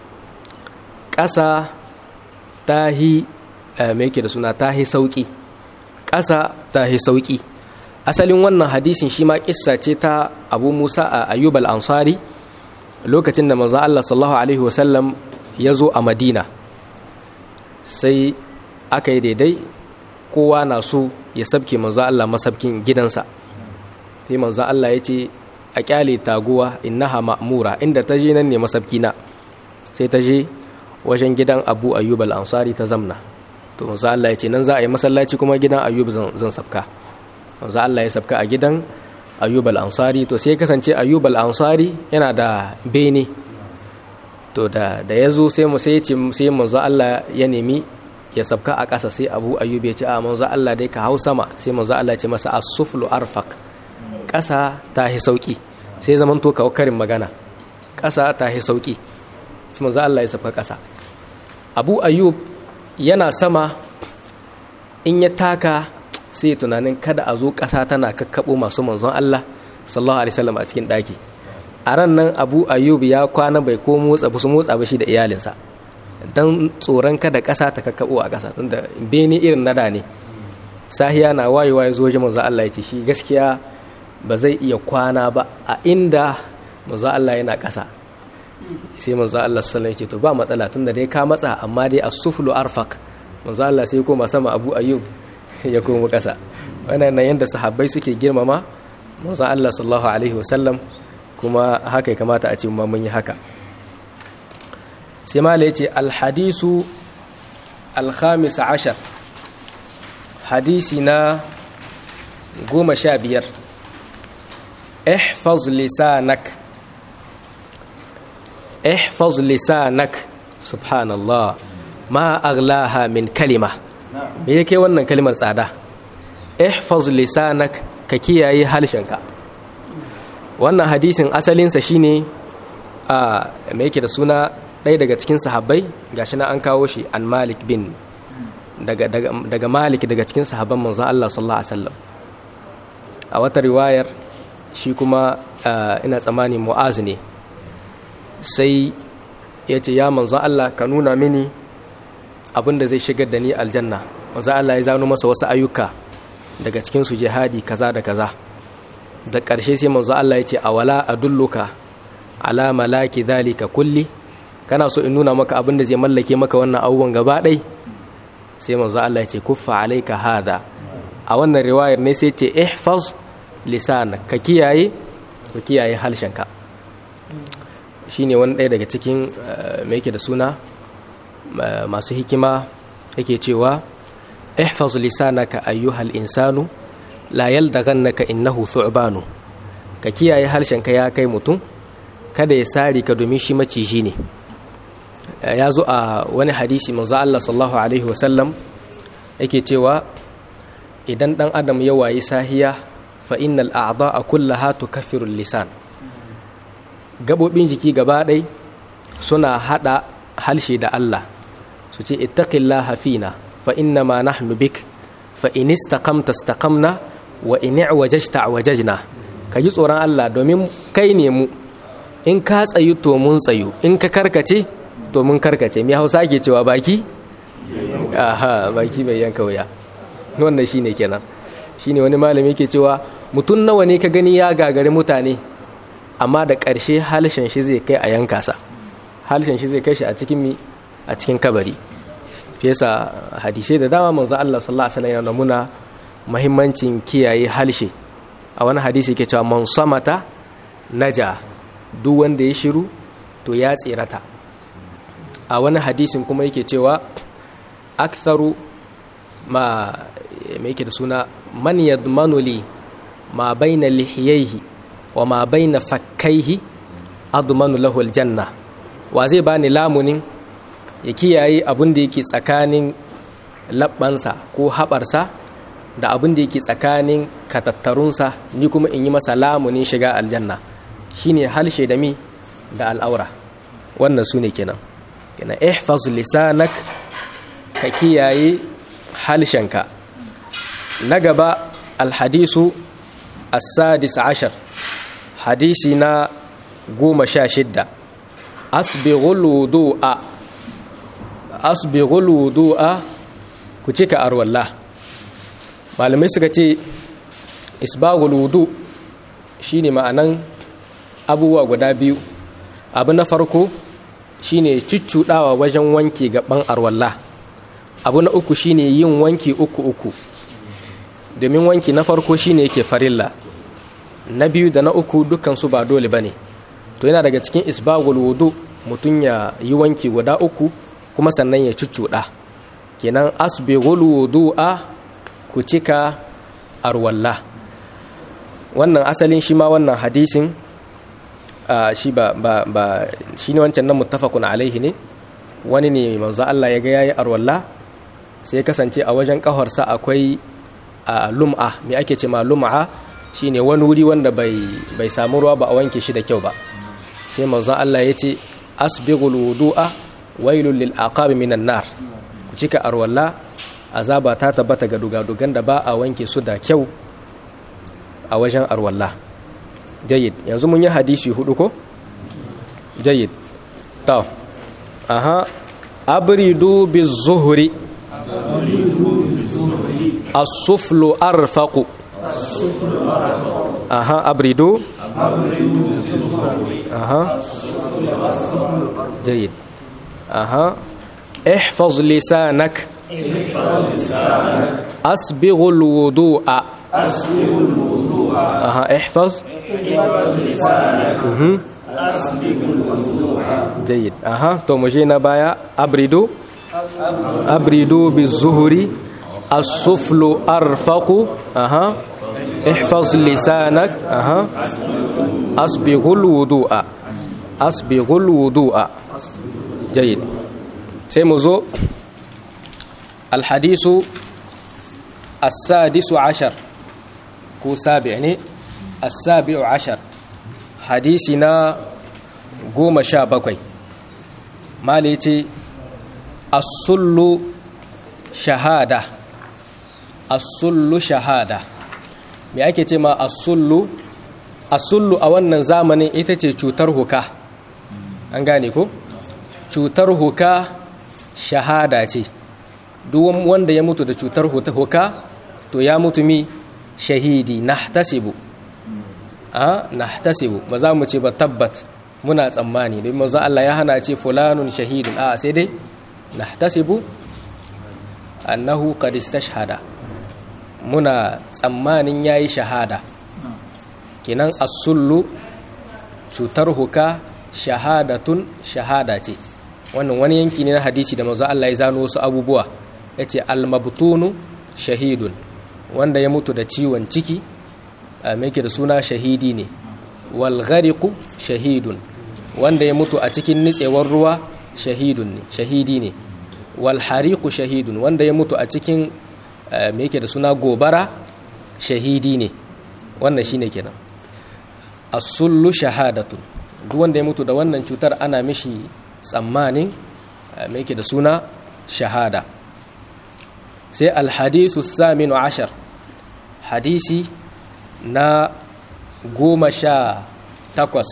ƙasa ta hi mai da suna ta hi sauƙi ƙasa ta hi sauƙi asalin wannan hadisin shi ma ƙissa ce ta abu musa a ayyub al-ansari lokacin da manzo Allah sallallahu alaihi wasallam ya zo a madina sai aka yi daidai kowa na so ya sabke manzo Allah masabkin gidansa sai manzo Allah ya ce a kyale taguwa innaha ma'mura inda ta je nan ne masabkina sai ta je wajen gidan Abu Ayyub al-Ansari ta zamna to manzo Allah ya ce nan za a yi masallaci kuma gidan Ayyub zan sabka manzo Allah ya sabka a gidan Ayyub al-Ansari to sai kasance Ayyub al-Ansari yana da bene to da da yazo sai mu sai ce sai manzo Allah ya nemi ya sabka a ƙasa sai abu ayyub ya ce a manzo Allah dai ka hau sama sai manzo Allah ya ce masa as-suflu arfaq ƙasa ta hi sauki sai zaman to kawo karin magana ƙasa ta hi sauki sai manzo Allah ya sabka ƙasa abu ayyub yana sama in ya taka sai tunanin kada a zo ƙasa tana kakkabo masu manzon Allah sallallahu alaihi wasallam a cikin ɗaki a ran nan abu ayyub ya kwana bai ko motsa ba su motsa ba shi da iyalinsa don tsoron kada ƙasa ta kakkaɓo a ƙasa tunda bene irin nada ne sahiya na wayewa ya zo wajen manzo Allah ya ce shi gaskiya ba zai iya kwana ba a inda manzo Allah yana ƙasa sai manzo Allah sallallahu alaihi to ba matsala tunda dai ka matsa amma dai as-suflu arfaq manzo Allah sai koma sama Abu Ayyub ya komo ƙasa wannan yanda sahabbai suke girmama manzo Allah sallallahu alaihi wasallam kuma haka ya kamata a ce mu mun yi haka sai mala yace al-hadisu al-khamis ashar hadisi na goma sha biyar ihfaz lisanak ihfaz lisanak subhanallah ma aghlaha min kalima me yake wannan kalimar tsada ihfaz lisanak ka kiyaye halshenka wannan hadisin asalinsa shine a me yake da suna ɗaya daga cikin sahabbai gashi na an kawo shi an malik bin daga, daga, daga malik daga cikin sahabban manzo Allah sallallahu alaihi wasallam a wata riwayar shi kuma ina tsammani mu'az ne sai ya ce ya manzo Allah ka nuna mini abin da zai shigar da ni aljanna manzo Allah ya zano masa wasu ayyuka daga cikin su jihadi kaza da kaza da ƙarshe sai manzo Allah ya ce awala adulluka ala malaki dhalika kulli kana so in nuna maka abin da zai mallake maka wannan abubuwan gaba ɗai sai manzo Allah ya ce kuffa alaika hada a wannan riwayar ne sai ce ihfaz lisanak ka kiyaye ka kiyaye halshenka shine wani ɗaya daga cikin mai yake da suna masu hikima yake cewa ihfaz lisanaka ayyuhal insanu la yaldaghannaka innahu thu'banu ka kiyaye harshenka ya kai mutum kada ya sari ka domin shi maciji ne ya zo a wani hadisi manzo Allah sallallahu alaihi wasallam yake cewa idan dan adam ya wayi sahiya fa innal a'dha'a kullaha tukaffiru lisan gabobin jiki gaba ɗai suna hada halshe da Allah su ce ittaqillaha fina fa inna ma nahnu bik fa in istaqamta istaqamna wa in i'wajajta wajajna ka ji tsoron Allah domin kai ne mu in ka tsayu to mun tsayu in ka karkace to mun karkace mai hausa ke cewa baki aha baki bai yanka wuya wannan shine kenan shine wani malami ke cewa mutum nawa ne ka gani ya gagari mutane amma da ƙarshe halshen shi zai kai a yanka sa halshen shi zai kai shi a cikin mi a cikin kabari fesa hadisai da dama manzo Allah sallallahu alaihi wasallam yana muna muhimmancin kiyaye halshe a wani hadisi ke cewa man samata naja duk wanda ya shiru to ya tsirata a wani hadisin kuma yake cewa aktharu ma mai yake da suna man yadmanu li ma baina lihiyaihi wa ma baina fakkaihi admanu lahu aljanna wa zai bani lamunin ya kiyaye abin da yake tsakanin labbansa ko haɓarsa da abin da yake tsakanin katattarunsa ni kuma in yi masa lamunin shiga aljanna shine halshe da mi da al'aura wannan su ne kenan kenan ihfaz lisanak ka kiyaye halshenka na gaba alhadisu as-sadis ashar hadisi na goma sha shidda asbighul wudu'a asbighul wudu'a ku cika arwalla malamai suka ce isbaghul wudu shine ma'anan abubuwa guda biyu abu na farko shine cuccudawa wajen wanki gaban arwalla abu na uku shine yin wanki uku uku domin wanki na farko shine yake farilla na biyu da na uku dukansu ba dole bane to yana daga cikin isbagul wudu mutum ya yi wanki guda uku kuma sannan ya cuccuda kenan asbighul wudu'a ku cika arwalla wannan asalin shi ma wannan hadisin shi ba ba ba shine wancan nan muttafaqun alaihi ne wani ne manzo Allah ya ga yayi arwalla sai kasance a wajen kafarsa akwai lum'a me ake ce ma lum'a shine wani wuri wanda bai bai samu ruwa ba a wanke shi da kyau ba sai manzo Allah ya ce asbighul wudu'a wailul lil aqab minan nar ku cika arwalla azaba ta tabbata ga dugadugan da ba a wanke su da kyau a wajen arwalla jayyid yanzu mun yi hadisi hudu ko jayyid to aha abridu bizuhri as-suflu arfaqu aha abridu aha jayyid aha ihfaz lisanak أسبغ الوضوء أسبغ الوضوء أها احفظ احفظ لسانك مهم. أسبغ الوضوء جيد أها تو مجينا بايا أبردوا أبردوا بالزهر السفل أرفق أها احفظ لسانك أها أسبغ الوضوء أسبغ الوضوء جيد سيمزو الحديث السادس عشر كو سابعني السابع عشر حديثنا goma sha bakwai mali ce asullu shahada asullu shahada me ake ce ma asullu asullu a wannan zamanin ita ce cutar huka an gane ko cutar huka shahada ce duk wanda ya mutu da cutar huka to ya mutu mi shahidi nahtasibu a nahtasibu ba za mu ce ba tabbat muna tsammani don manzo Allah ya hana ce fulanun shahidun a sai dai nahtasibu annahu qad istashhada muna tsammanin yayi shahada kinan as-sullu cutar huka shahadatun shahada ce wannan wani yanki ne na hadisi da manzo Allah ya zano wasu abubuwa yace al-mabtunu shahidun wanda ya mutu da ciwon ciki me yake da suna shahidi ne wal ghariqu shahidun wanda ya mutu a cikin nitsewar ruwa shahidun ne shahidi ne wal hariqu shahidun wanda ya mutu a cikin me yake da suna gobara shahidi ne wannan shine kenan as-sullu shahadatun duk wanda ya mutu da wannan cutar ana mishi tsammanin me yake da suna shahada sai al-hadithu thaminu ashar hadisi na goma sha takwas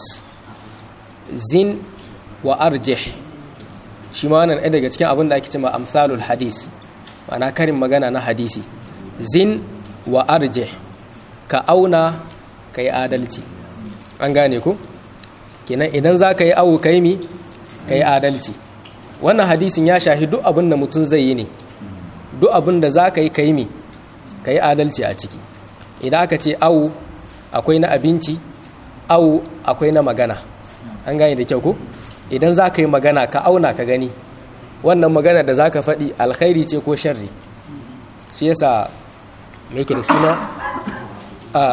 zin wa arjih shi ma wannan ɗaya daga cikin abin da ake cewa amsalul hadis ma'ana karin magana na hadisi zin wa arjih ka auna ka yi adalci an gane ku kenan idan za ka yi awu ka yi mi ka yi adalci wannan hadisin ya shahi duk abin da mutum zai yi ne duk abin da za ka yi ka yi mi ka yi adalci a ciki idan aka ce awu akwai na abinci awu akwai na magana an gane da kyau ko idan za ka yi magana ka auna ka gani wannan magana da za ka faɗi alkhairi ce ko sharri shi yasa mai da suna a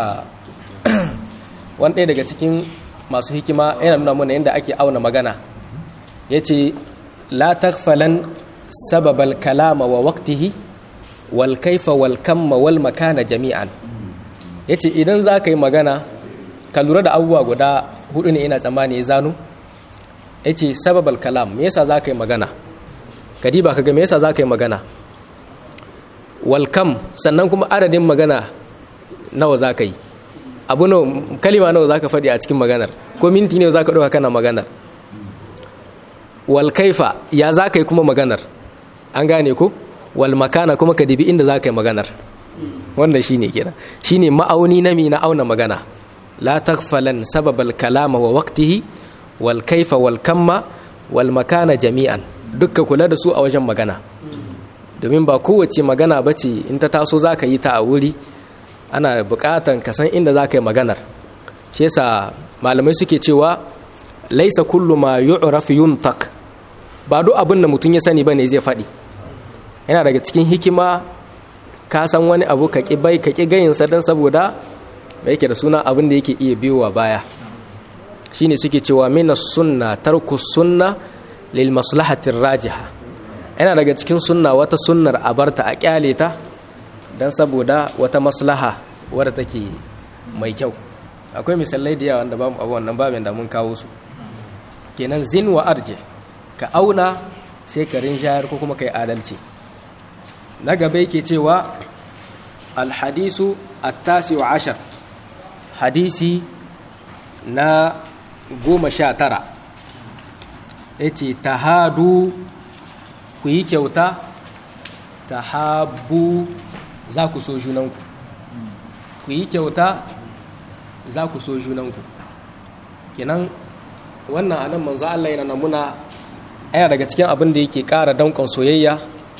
wani ɗaya daga cikin masu hikima yana nuna mana yadda ake auna magana ya ce la takfalan sababal kalama wa waktihi wal kaifa wal kamma wal makana jami'an ya ce idan za ka yi magana ka lura da abubuwa guda hudu ne ina tsammani ya zano ya ce sababal kalam me yasa za ka yi magana kadiba ka ga me yasa za ka yi magana walkam sannan kuma adadin magana nawa za ka yi abu nawa kalima nawa za ka faɗi a cikin maganar ko minti ne za ka ɗauka kana maganar walkaifa ya za ka yi kuma maganar an gane ko walmakana kuma ka dibi inda za ka yi maganar wannan shine kenan shine ma'auni na mi na auna magana la taghfalan sababal kalama wa waqtihi wal kaifa wal kamma wal makana jami'an dukka kula da su a wajen magana domin ba kowace magana bace in ta taso zaka yi ta a wuri ana bukatan ka san inda zaka yi maganar shi yasa malamai suke cewa laisa kullu ma yu'raf yuntaq ba duk abin da mutum ya sani bane zai faɗi yana daga cikin hikima ka san wani abu ka ƙi bai ka ƙi gayinsa don saboda da yake da suna abin da yake iya biyowa baya shine suke cewa mina sunna tarku sunna lil maslahatin rajiha yana daga cikin sunna wata sunnar a barta a kyale ta don saboda wata maslaha wadda take mai kyau akwai misalai da yawa da bamu abu wannan babin da mun kawo su kenan zin wa arje ka auna sai ka rinjayar ko kuma ka yi adalci na gaba yake cewa alhadisu attasi wa ashar hadisi na goma sha tara ya ce tahadu ku yi kyauta tahabu za ku so junanku ku yi kyauta za ku so junanku kenan wannan anan manzo Allah yana namuna aya daga cikin abin da yake ƙara danƙon soyayya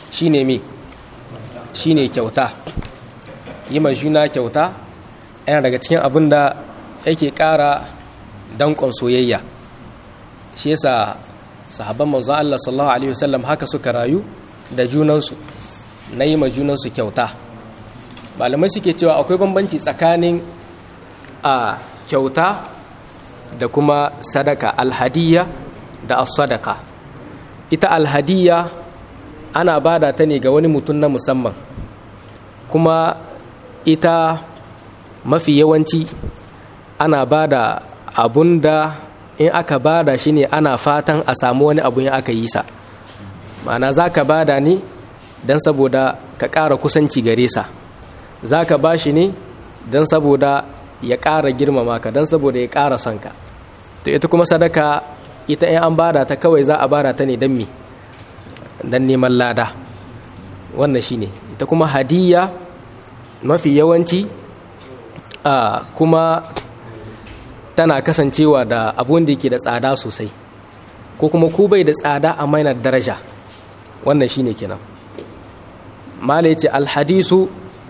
shine me shine kyauta yi ma juna kyauta yana daga cikin abin da yake ƙara danƙon soyayya shi yasa sahabban manzo Allah sallallahu alaihi wasallam haka suka rayu da junansu na yi ma junansu kyauta malamai suke cewa akwai bambanci tsakanin a kyauta da kuma sadaka alhadiyya da as-sadaka ita alhadiyya ana bada ta ne ga wani mutum na musamman kuma ita mafi yawanci ana bada abun da in aka bada shi ne ana fatan a samu wani abu in aka yi sa ma'ana za ka bada ne don saboda ka ƙara kusanci gare sa za ka ba shi ne don saboda ya ƙara girmama ka don saboda ya ƙara son ka to ita kuma sadaka ita in an bada ta kawai za a bada ta ne don me don neman lada wannan shine ita kuma hadiyya mafi yawanci a kuma tana kasancewa da abun da yake da tsada sosai ko kuma ko bai da tsada a mainar daraja wannan shine kenan mala yace alhadisu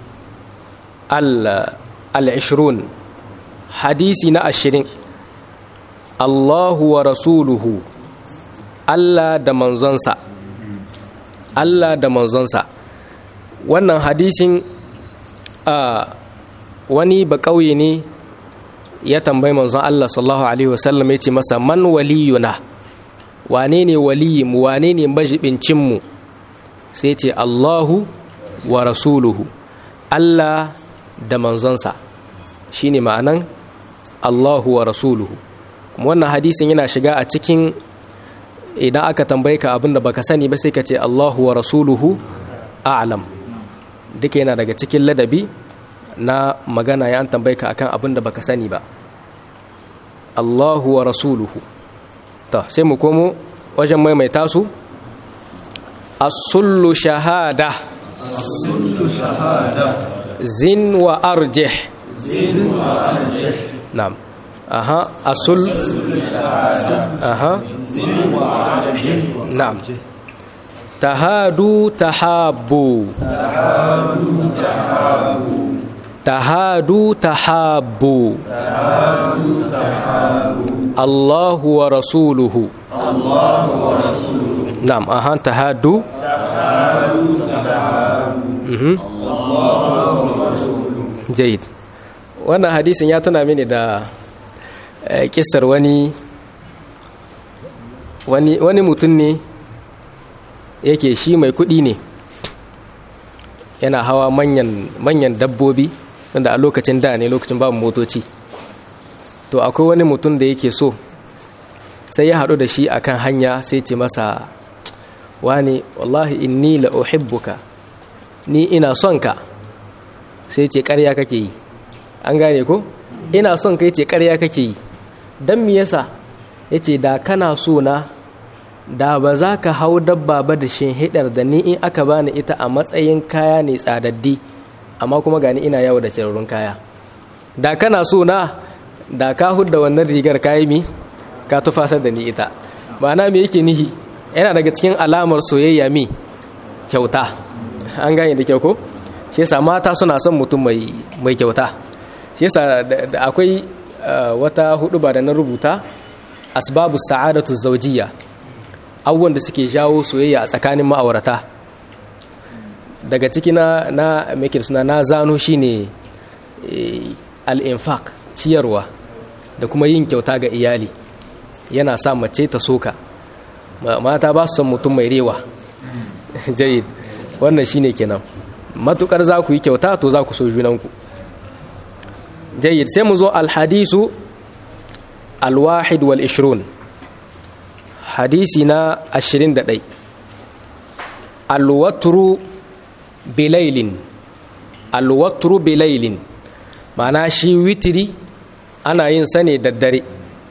al-ashrun hadisi na ashirin Allahu wa rasuluhu Allah da manzonsa Allah da manzonsa wannan hadisin a wani ba ƙauye ne ya tambayi manzon Allah sallallahu alaihi wasallam ya ce masa man waliyuna wane ne waliyinmu wane ne majibincinmu sai ce Allahu wa rasuluhu Allah da manzonsa shine ma'anan Allahu wa rasuluhu kuma wannan hadisin yana shiga a cikin idan aka tambaye ka abin da baka sani ba sai ka ce Allahu wa rasuluhu a'lam duka yana daga cikin ladabi na magana ya an tambaye ka akan abin da baka sani ba Allahu wa rasuluhu ta sai mu komo wajen maimaita su as-sullu shahada as-sullu shahada zin wa arjih zin wa arjih na'am aha asul aha zin wa arjih na'am tahadu tahabbu tahadu tahabu tahadu tahabbu tahadu tahabu Allahu wa rasuluhu Allahu wa rasuluhu na'am aha tahadu tahadu tahabu mhm Allahu wa rasuluhu jayid wannan hadisin ya tuna mini da eh, kissar wani wani wani mutum ne yake shi mai kuɗi ne yana hawa manyan manyan dabbobi wanda a lokacin da ne lokacin babu motoci to akwai wani mutum da yake so sai ya haɗu da shi akan hanya sai ce masa wani wallahi inni la uhibbuka ni ina son ka sai ce ƙarya kake yi an gane ko ina son ka ce ƙarya kake yi don me yasa yace da kana so na da ba za ka hau dabba ba da hidar da ni in aka bani ita a matsayin kaya ne tsadaddi amma kuma gani ina yawo da cirarrun kaya da kana so na da ka hudda wannan rigar kayi mi ka tufasar da ni ita ma'ana me yake nihi yana daga cikin alamar soyayya mi kyauta an gane da kyau ko shi yasa mata suna son mutum mai mai kyauta shi yasa da akwai wata hudu ba da na rubuta asbabu sa'adatu zawjiyya abubuwan da suke jawo soyayya a tsakanin ma'aurata daga ciki na na make suna na zano shine al-infaq ciyarwa da kuma yin kyauta ga iyali yana sa mace ta soka mata ba su son mutum mai rewa jayid wannan shine kenan matukar za ku yi kyauta to za ku so junanku jayid sai mu zo alhadisu alwahid wal ishrun hadisi na ashirin da ɗai alwatru bilailin alwatru bilailin ma'ana shi witiri ana yin sa ne daddare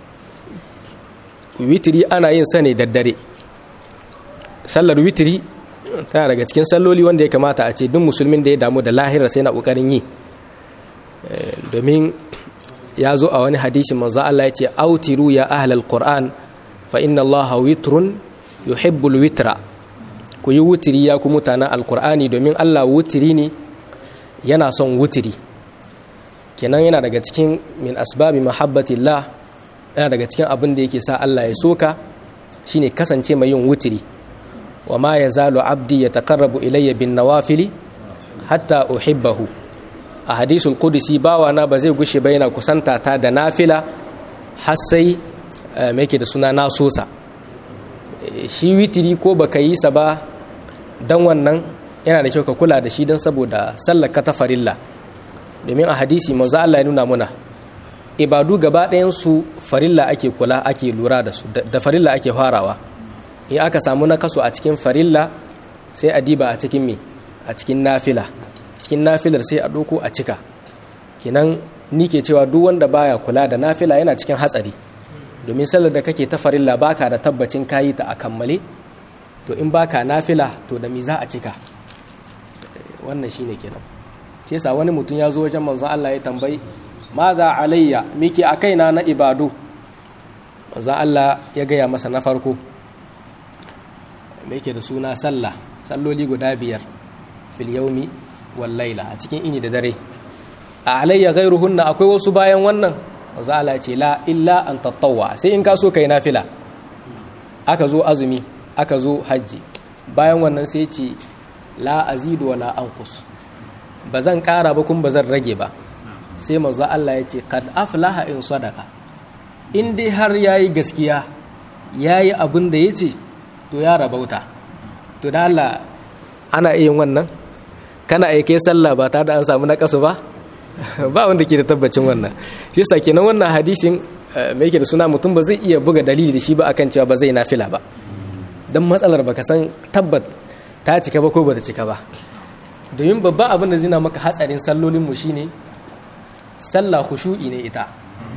witiri ana yin sa ne daddare sallar witiri tana daga cikin salloli wanda ya kamata a ce duk musulmin da ya damu da lahira sai na ƙoƙarin yi domin ya zo a wani hadisin manzo Allah ya ce autiru ya ahlal qur'an fa inna allaha witrun yuhibbul witra ku yi wutiri ya ku mutanen alkur'ani domin Allah wutiri ne yana son wutiri kenan yana daga cikin min asbabi mahabbatillah yana daga cikin abin da yake sa Allah ya soka shine kasance mai yin wutiri wa ma yazalu abdi yataqarrabu ilayya bin nawafili hatta uhibbahu a hadisul qudsi bawana ba zai gushe ba yana kusanta ta da nafila har sai me yake da suna nasosa shi witiri ko baka yi sa ba dan wannan yana da kyau ka kula da shi don saboda sallar ka ta farilla domin a hadisi manzo Allah ya nuna muna ibadu gaba ɗayan su farilla ake kula ake lura da su da farilla ake farawa in aka samu na kaso a cikin farilla sai a diba a cikin me a cikin nafila cikin nafilar sai a ɗauko a cika kinan ni ke cewa duk wanda baya kula da nafila yana cikin hatsari domin sallar da kake ta farilla baka da tabbacin kayi ta a kammale to in baka nafila to da mi za a cika wannan shine kenan shi yasa wani mutum ya zo wajen manzon Allah ya tambayi maza alayya miki a kaina na ibadu manzon Allah ya gaya masa na farko me yake da suna sallah salloli guda biyar fil yaumi wal laila a cikin ini da dare a alayya ghairuhunna akwai wasu bayan wannan manzon Allah ya ce la illa an tatawwa sai in ka so kai nafila aka zo azumi aka zo hajji bayan wannan sai ce la azidu wa la anqus ba zan kara ba kuma ba zan rage ba sai manzo Allah ya ce kad aflaha in sadaka in dai har yayi gaskiya yayi abin da yace to ya rabauta to da Allah ana iya wannan kana aike sallah ba tare da an samu nakasu ba ba wanda ke da tabbacin wannan shi yasa kenan wannan hadisin me yake da suna mutum ba zai iya buga dalili da shi ba akan cewa ba zai nafila ba dan matsalar baka san tabbat ta cika ba ko bata cika ba domin babban abin da zina maka hatsarin sallolinmu shine sallah khushu'i ne ita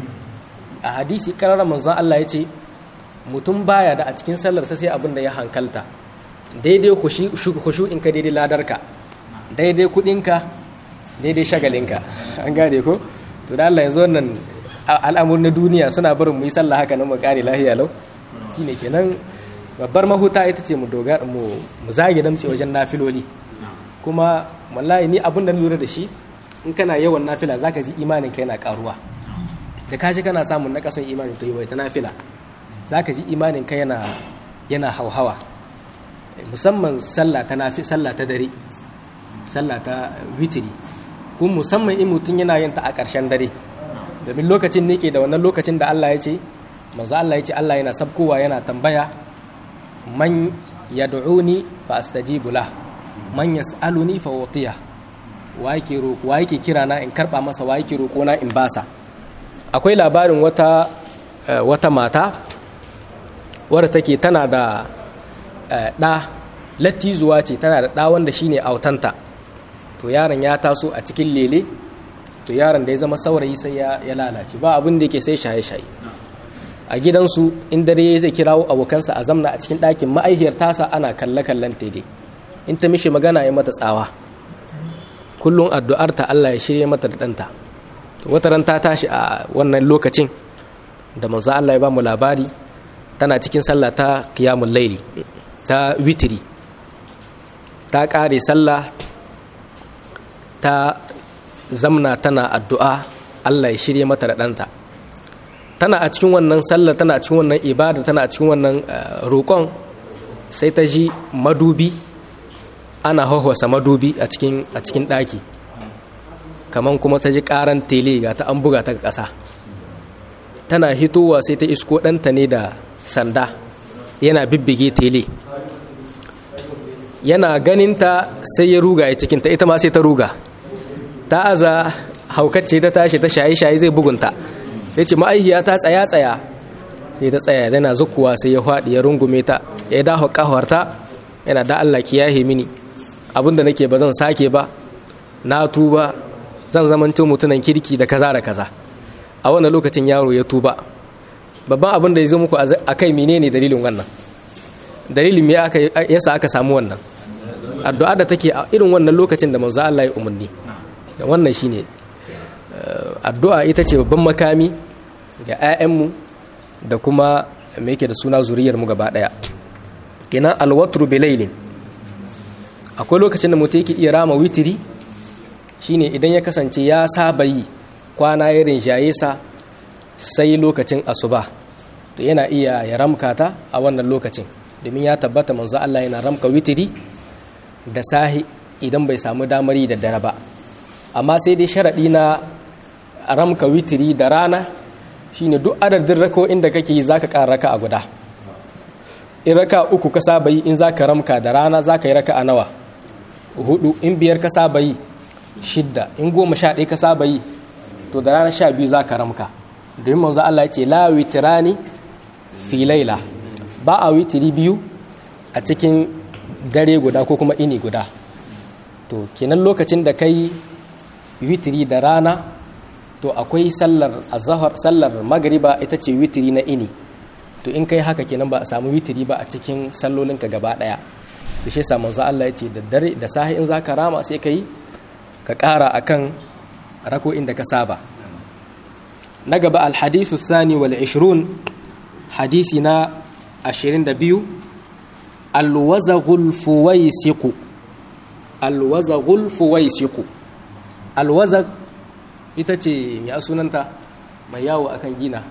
a hadisi karara manzon Allah ya ce mutum baya da a cikin sallar sai abin da ya hankalta daidai khushu'in ka daidai ladarka daidai kudinka daidai shagalinka an gane ko to da Allah yanzu wannan al'amur na duniya suna barin mu yi sallah haka nan mu kare lahiya lau shine kenan babbar mahuta ita ce mu dogara mu zage damce wajen nafiloli kuma wallahi ni abin da lura da shi in kana yawan nafila zaka ji imanin ka yana karuwa da kashi kana samun nakasan imanin to yawaita nafila zaka ji imanin ka yana yana hauhawa musamman sallah ta nafi sallah ta dare sallah ta witiri kuma musamman in mutum yana yin ta a ƙarshen dare domin lokacin ne ke da wannan lokacin da Allah ya ce manzo Allah ya ce Allah yana sabkowa yana tambaya man yad'uni fa astajibu lah man yas'aluni fa utiya wa yake roƙo wa yake kira na in karba masa wa yake roƙo na in basa akwai labarin wata wata mata wadda take tana da ɗa lattizuwa ce tana da ɗa wanda shine autanta to yaron ya taso a cikin lele to yaron da ya zama saurayi sai ya lalace ba abin da yake sai shaye-shaye a gidansu in dare zai kirawo abokansa a zamna a cikin ɗakin ma'aihiyar tasa ana kalle-kallen daidai in ta mishi magana ya mata tsawa kullum addu'arta Allah ya shirya mata da ɗanta wata ran ta tashi a wannan lokacin da manzo Allah ya ba mu labari tana cikin sallah ta qiyamul laili ta witiri ta ƙare sallah ta zamna tana addu'a Allah ya shirya mata da ɗanta tana a cikin wannan sallar tana a cikin wannan ibada tana a cikin wannan roƙon sai ta ji madubi ana hauhwasa madubi a cikin a cikin ɗaki kaman kuma ta ji ƙaran tele ga ta an buga ta ƙasa tana hitowa sai ta isko ɗanta ne da sanda yana bibbige tele yana ganinta sai ya ruga ya cikinta ita ma sai ta ruga ta aza haukacce ta tashi ta shaye-shaye zai bugunta ya ce ma'aihiya ta tsaya-tsaya sai ta tsaya yana zukuwa sai ya faɗi ya rungume ta ya dawo ƙawarta yana da Allah ki yahe mini abinda nake ba zan sake ba na tuba zan zamanto mutunan kirki da kaza da kaza a wannan lokacin yaro ya tuba babban abin da ya zo muku a kai menene dalilin wannan dalilin me aka yasa aka samu wannan addu'a da take a irin wannan lokacin da manzo Allah ya umarni wannan shine addu'a ita ce babban makami ga 'ya'yanmu da kuma me yake da suna zuriyar mu gaba daya kenan alwatru bilailin akwai lokacin da mutum yake iya rama witiri shine idan ya kasance ya saba yi kwana ya rinjaye sa sai lokacin asuba to yana iya ya ramka ta a wannan lokacin domin ya tabbata manzo Allah yana ramka witiri da sahi idan bai samu damar yi da dare ba amma sai dai sharaɗi na ramka witiri da rana shine duk adadin rako inda kake yi zaka ƙara raka a guda in raka uku ka saba yi in zaka ramka da rana zaka yi raka a nawa hudu in biyar ka saba yi shidda in goma sha ɗaya ka saba yi to da rana sha biyu zaka ramka domin manzo Allah ya ce la witirani fi laila ba a witiri biyu a cikin dare guda ko kuma ini guda to kenan lokacin da kai witiri da rana to akwai sallar azhar sallar magriba ita ce witiri na ini to in kai haka kenan ba a samu witiri ba a cikin sallolinka gaba daya to shi yasa manzo Allah ya ce da dare da sahi in zaka rama sai kai ka ƙara akan rako inda ka saba na gaba alhadithu thani wal 20 hadisi na 22 alwazaghul fuwaisiqu alwazaghul fuwaisiqu alwazag ita ce mai sunanta mai yawo akan gina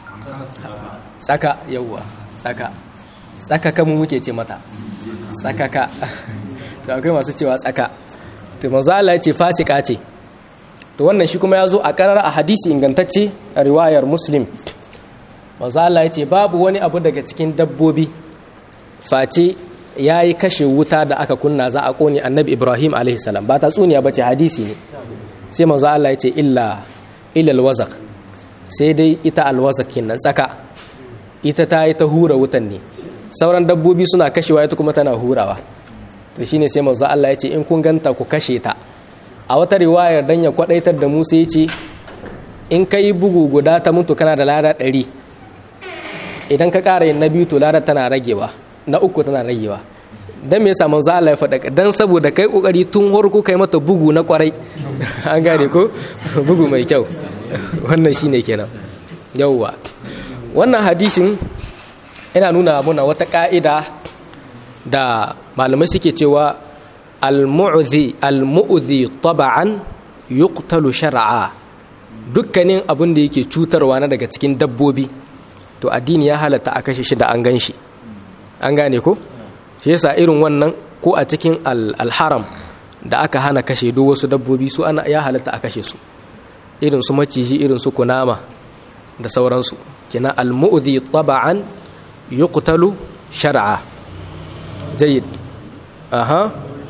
tsaka yawwa tsaka tsaka kamu muke ce mata tsakaka to akwai masu cewa tsaka to manzo Allah ya ce fasika ce to wannan shi kuma ya zo a karar a hadisi ingantacce a riwayar muslim manzo Allah ya ce babu wani abu daga cikin dabbobi face ya yi kashe wuta da aka kunna za a kone annabi ibrahim a.s. ba ta tsuniya ba ce hadisi ne sai manzo Allah ya ce illa illal wazak sai dai ita alwazak kenan tsaka ita ta yi ta hura wutan ne sauran dabbobi suna kashewa ita kuma tana hurawa to shine sai manzo Allah ya ce in kun ganta ku kashe ta a wata riwayar dan ya kwadaitar da Musa ya ce in kai bugu guda ta mutu kana da lada ɗari idan ka ƙara yin na biyu to lada tana ragewa na uku tana ragewa dan me yasa manzo Allah ya faɗa dan saboda kai kokari tun farko kai mata bugu na kwarai an gane ko bugu mai kyau wannan shine kenan yawwa wannan hadisin yana nuna muna wata ka'ida da malamai suke cewa al-mu'dhi al-mu'dhi taba'an yuqtalu shar'a dukkanin abin da yake cutarwa na daga cikin dabbobi to addini ya halatta a kashe shi da an gan shi an gane ko shi yasa irin wannan ko a cikin al-haram da aka hana kashe duk wasu dabbobi su ana ya halatta a kashe su irin su maciji irin su kunama da sauransu kina al-mu'dhi taba'an yuqtalu shar'a jayyid aha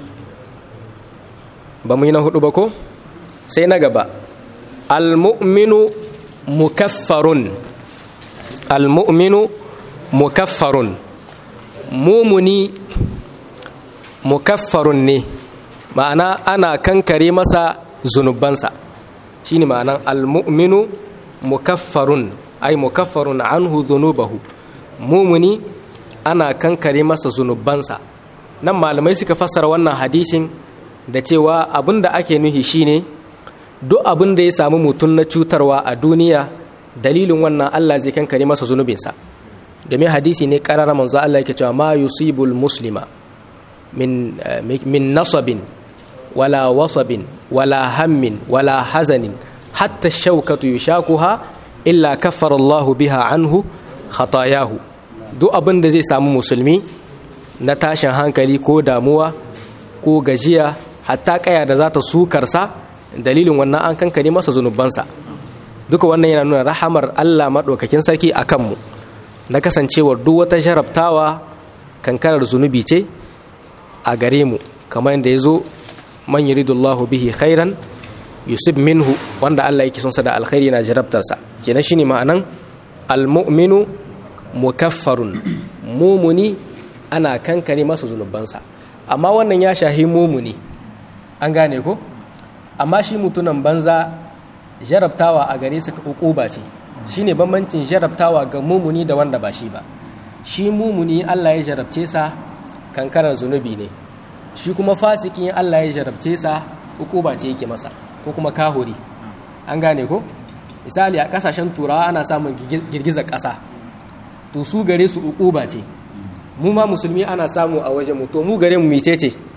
ba mu yi na hudu ba ko sai na gaba al-mu'minu mukaffarun al-mu'minu mukaffarun mumuni mukaffarun ne ma'ana ana kankare masa zunubansa shine ma'anan al-mu'minu mukaffarun ay mukaffarun anhu dhunubahu mumuni ana kankare masa zunubansa nan malamai suka fassara wannan hadisin da cewa abin da ake nuhi shine duk abin da ya samu mutum na cutarwa a duniya dalilin wannan Allah zai kankare masa zunubinsa domin hadisi ne karara manzo Allah yake cewa ma yusibul muslima min min nasabin wala wasabin wala hammin wala hazanin hatta shaukatu yushakuha illa kaffara Allahu biha anhu khatayahu duk abin da zai samu musulmi na tashin hankali ko damuwa ko gajiya hatta kaya da za ta sukarsa dalilin wannan an kankare masa zunubansa duka wannan yana nuna rahamar Allah maɗaukakin sarki a kanmu na kasancewar duk wata jarabtawa kankarar zunubi ce a gare mu kamar yadda ya zo man yuridullahu bihi khairan yusuf minhu wanda Allah yake son sa da alkhairi na jarabtarsa kenan shine ma'anan almu'minu mukaffarun mumuni ana kankare masa zunubansa amma wannan ya shahi mumuni an gane ko amma shi mutunan banza jarabtawa a gare sa ukuba ce shine bambancin jarabtawa ga mumuni da wanda ba shi ba shi mumuni Allah ya jarabce sa kankarar zunubi ne shi kuma fasikin Allah ya jarabce sa ukuba ce yake masa ko kuma kahuri an gane ko misali a kasashen turawa ana samun girgizar ƙasa to su gare su ukuba ce mu ma musulmi ana samu a wajen mu to mu gare mu mice ce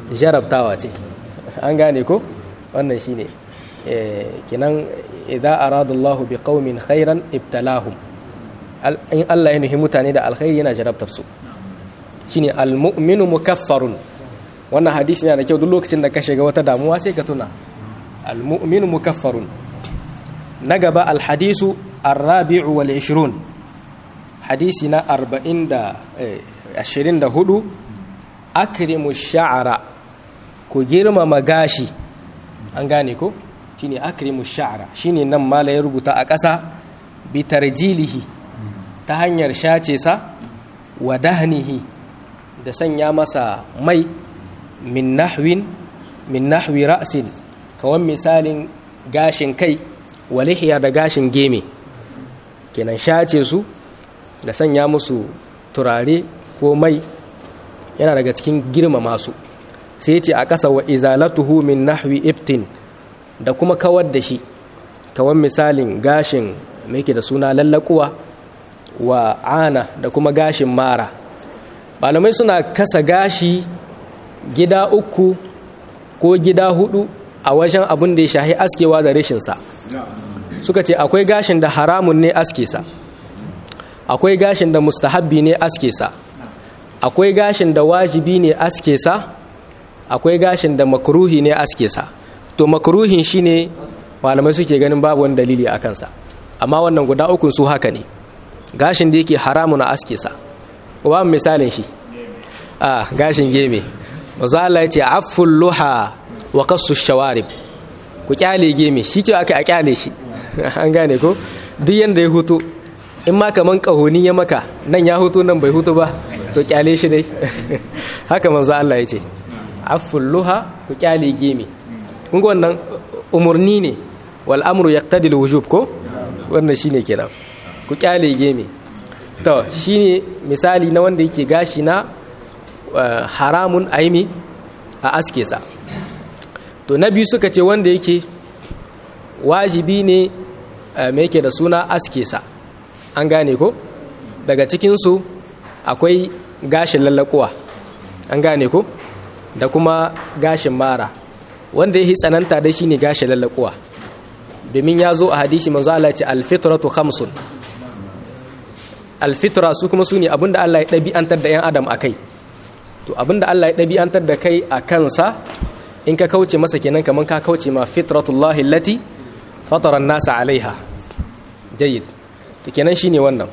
jarabtawa ce an gane ko wannan shine kinan idza aradallahu biqaumin khairan ibtalahum in Allah ya nuhi mutane da alkhairi yana jarabtar su shine almu'minu mukaffarun wannan hadisi yana da kyau duk lokacin da ka shiga wata damuwa sai ka tuna almu'minu mukaffarun na gaba alhadisu arrabi'u wal 20 hadisi na 40 da 24 akrimu sha'ara ku girmama gashi an gane ko shine akrimu sha'ara shine nan mala ya rubuta a ƙasa bi tarjilihi ta hanyar shace sa wa dahnihi da sanya masa mai min nahwin min nahwi ra'sin kawan misalin gashin kai wa lihiya da gashin geme kenan shace su da sanya musu turare ko mai yana daga cikin girmama su sai ce a ƙasa wa izalatuhu min nahwi iftin da kuma kawar da shi kawan misalin gashin mai da suna lallakuwa wa ana da kuma gashin mara malamai suna kasa gashi gida uku ko gida hudu a wajen abin da ya shahi askewa da rashinsa suka ce akwai gashin da haramun ne aske sa akwai gashin da mustahabbi ne aske sa akwai gashin da wajibi ne aske sa akwai gashin da makruhi ne aske sa to makruhin shine malamai suke ganin babu wani dalili a kansa amma wannan guda ukun su haka ne gashin da yake haramun a aske sa ba misalin shi a gashin geme maza Allah ya ce afful luha wa qassu shawarib ku kyale geme shi ce aka a kyale shi an gane ko duk yanda ya hutu in ma kaman kahoni ya maka nan ya hutu nan bai hutu ba to kyale shi dai haka manzo Allah ya ce afful luha ku kyale geme kun ga wannan umurni ne wal amru yaqtadi al wujub ko wannan shine kenan ku kyale geme to shine misali na wanda yake gashi na haramun aimi a aske sa to na biyu suka ce wanda yake wajibi ne mai yake da suna aske sa an gane ko daga cikinsu akwai gashin lallakuwa an gane ko da kuma gashin mara wanda ya yi tsananta da shi ne gashin lallakuwa domin ya zo a hadisi manzo Allah ce alfitratu khamsun alfitra su kuma su ne abinda Allah ya ɗabi'antar da 'yan adam a kai to abinda Allah ya ɗabi'antar da kai a kansa in ka kauce masa kenan kamar ka kauce ma fitratullahi lati fataran nasa alaiha jayyid to kenan shine wannan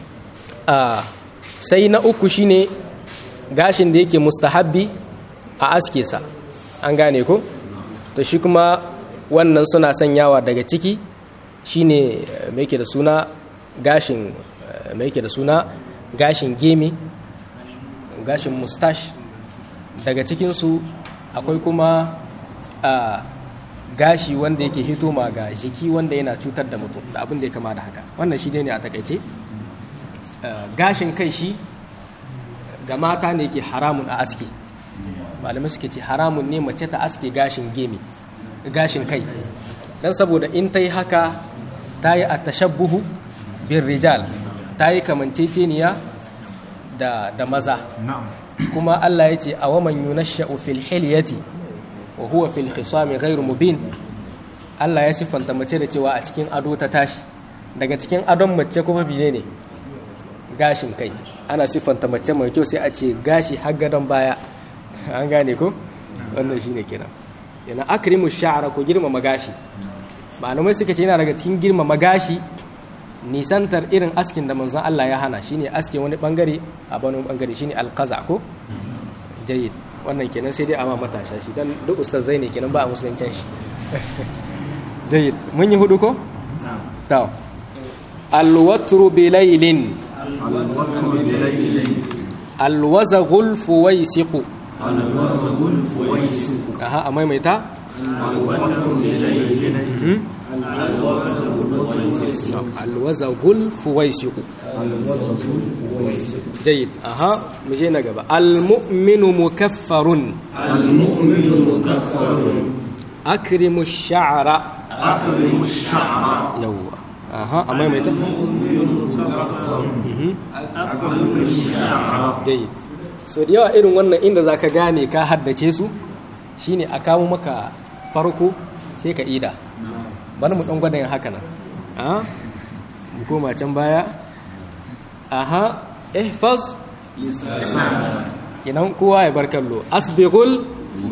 sai na uku shine gashin da yake mustahabbi a aske sa an gane ko to shi kuma wannan suna sanyawa daga ciki shine mai yake da suna gashin mai yake da suna gashin gemi gashin mustache daga cikinsu akwai kuma a gashi wanda yake hito ma ga jiki wanda yana cutar da mutum da abin da ya kama da haka wannan shi ne a takaice gashin kai shi ga mata ne ke haramun a aske malamai suke ce haramun ne mace ta aske gashin gemi gashin kai don saboda in ta yi haka ta yi a tashabbuhu bin rijal ta yi kamanceceniya da, da maza kuma Allah ya ce a waman yunasha'u fil hilyati wa huwa fil khisami ghairu mubin Allah ya siffanta mace da cewa a cikin ado ta tashi daga cikin adon mace kuma bine ne gashin kai ana siffanta mace mai kyau sai a ce gashi har gadon baya an gane ko wannan shine kenan yana akrimu sha'ara ko girmama gashi malamai suka ce yana daga cikin girmama gashi nisantar irin askin da manzon Allah ya hana shine aske wani bangare a wani bangare shine alqaza ko jayyid wannan kenan sai dai a ma matasha shi dan duk ustazai ne kenan ba a musuluncin shi jayyid mun yi hudu ko to alwatru bilailin alwazaghul fuwaisiqu alwazagul fuwaisiqu aha a maimaita alwatru bilailin alwazagul fuwaisiqu jayyid aha mu je na gaba almu'minu mukaffarun المؤمن مكفر akrimu sha'ra أكرم الشعر yawwa aha a maimaita أكرم الشعر jayyid so da yawa irin wannan inda za ka gane ka haddace su shine a kawo maka farko sai ka ida bari mu ɗan gwada yin haka nan a mu koma can baya aha ihfaz idan kowa ya bar kallo asbighul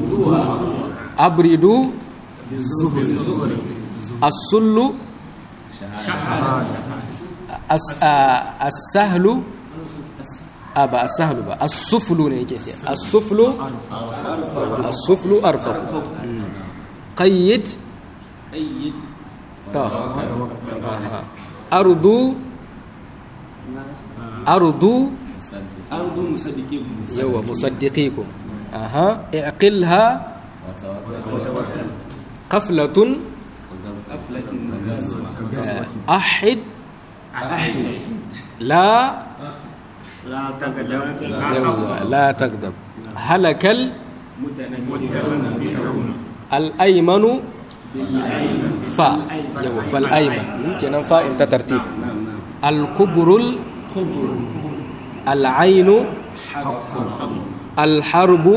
abridu as-sullu as-sahlu a ba as-sahlu ba as-suflu ne yake sai as-suflu as-suflu arfa qayyid ta ardu ardu ardu musaddiqikum yawa musaddiqikum aha iqilha qaflatun ahid la لا تقدم yawa la tagdab halakal al-aymanu fa yawa fal ayman kenan fa in ta tartib al-kubrul al-aynu al-harbu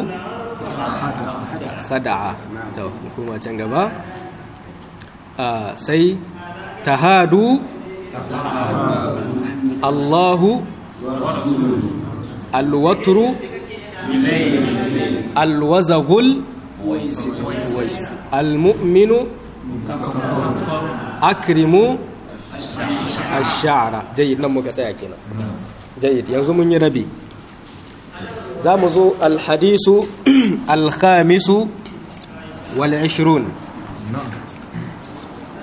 khada'a to kuma can gaba Ah, sai tahadu Allahu alwatru alwazagul almu'minu akrimu ash-sha'ra jayyid nan muka tsaya kenan jayyid yanzu mun yi rabi za mu zo alhadisu alkhamisu wal 20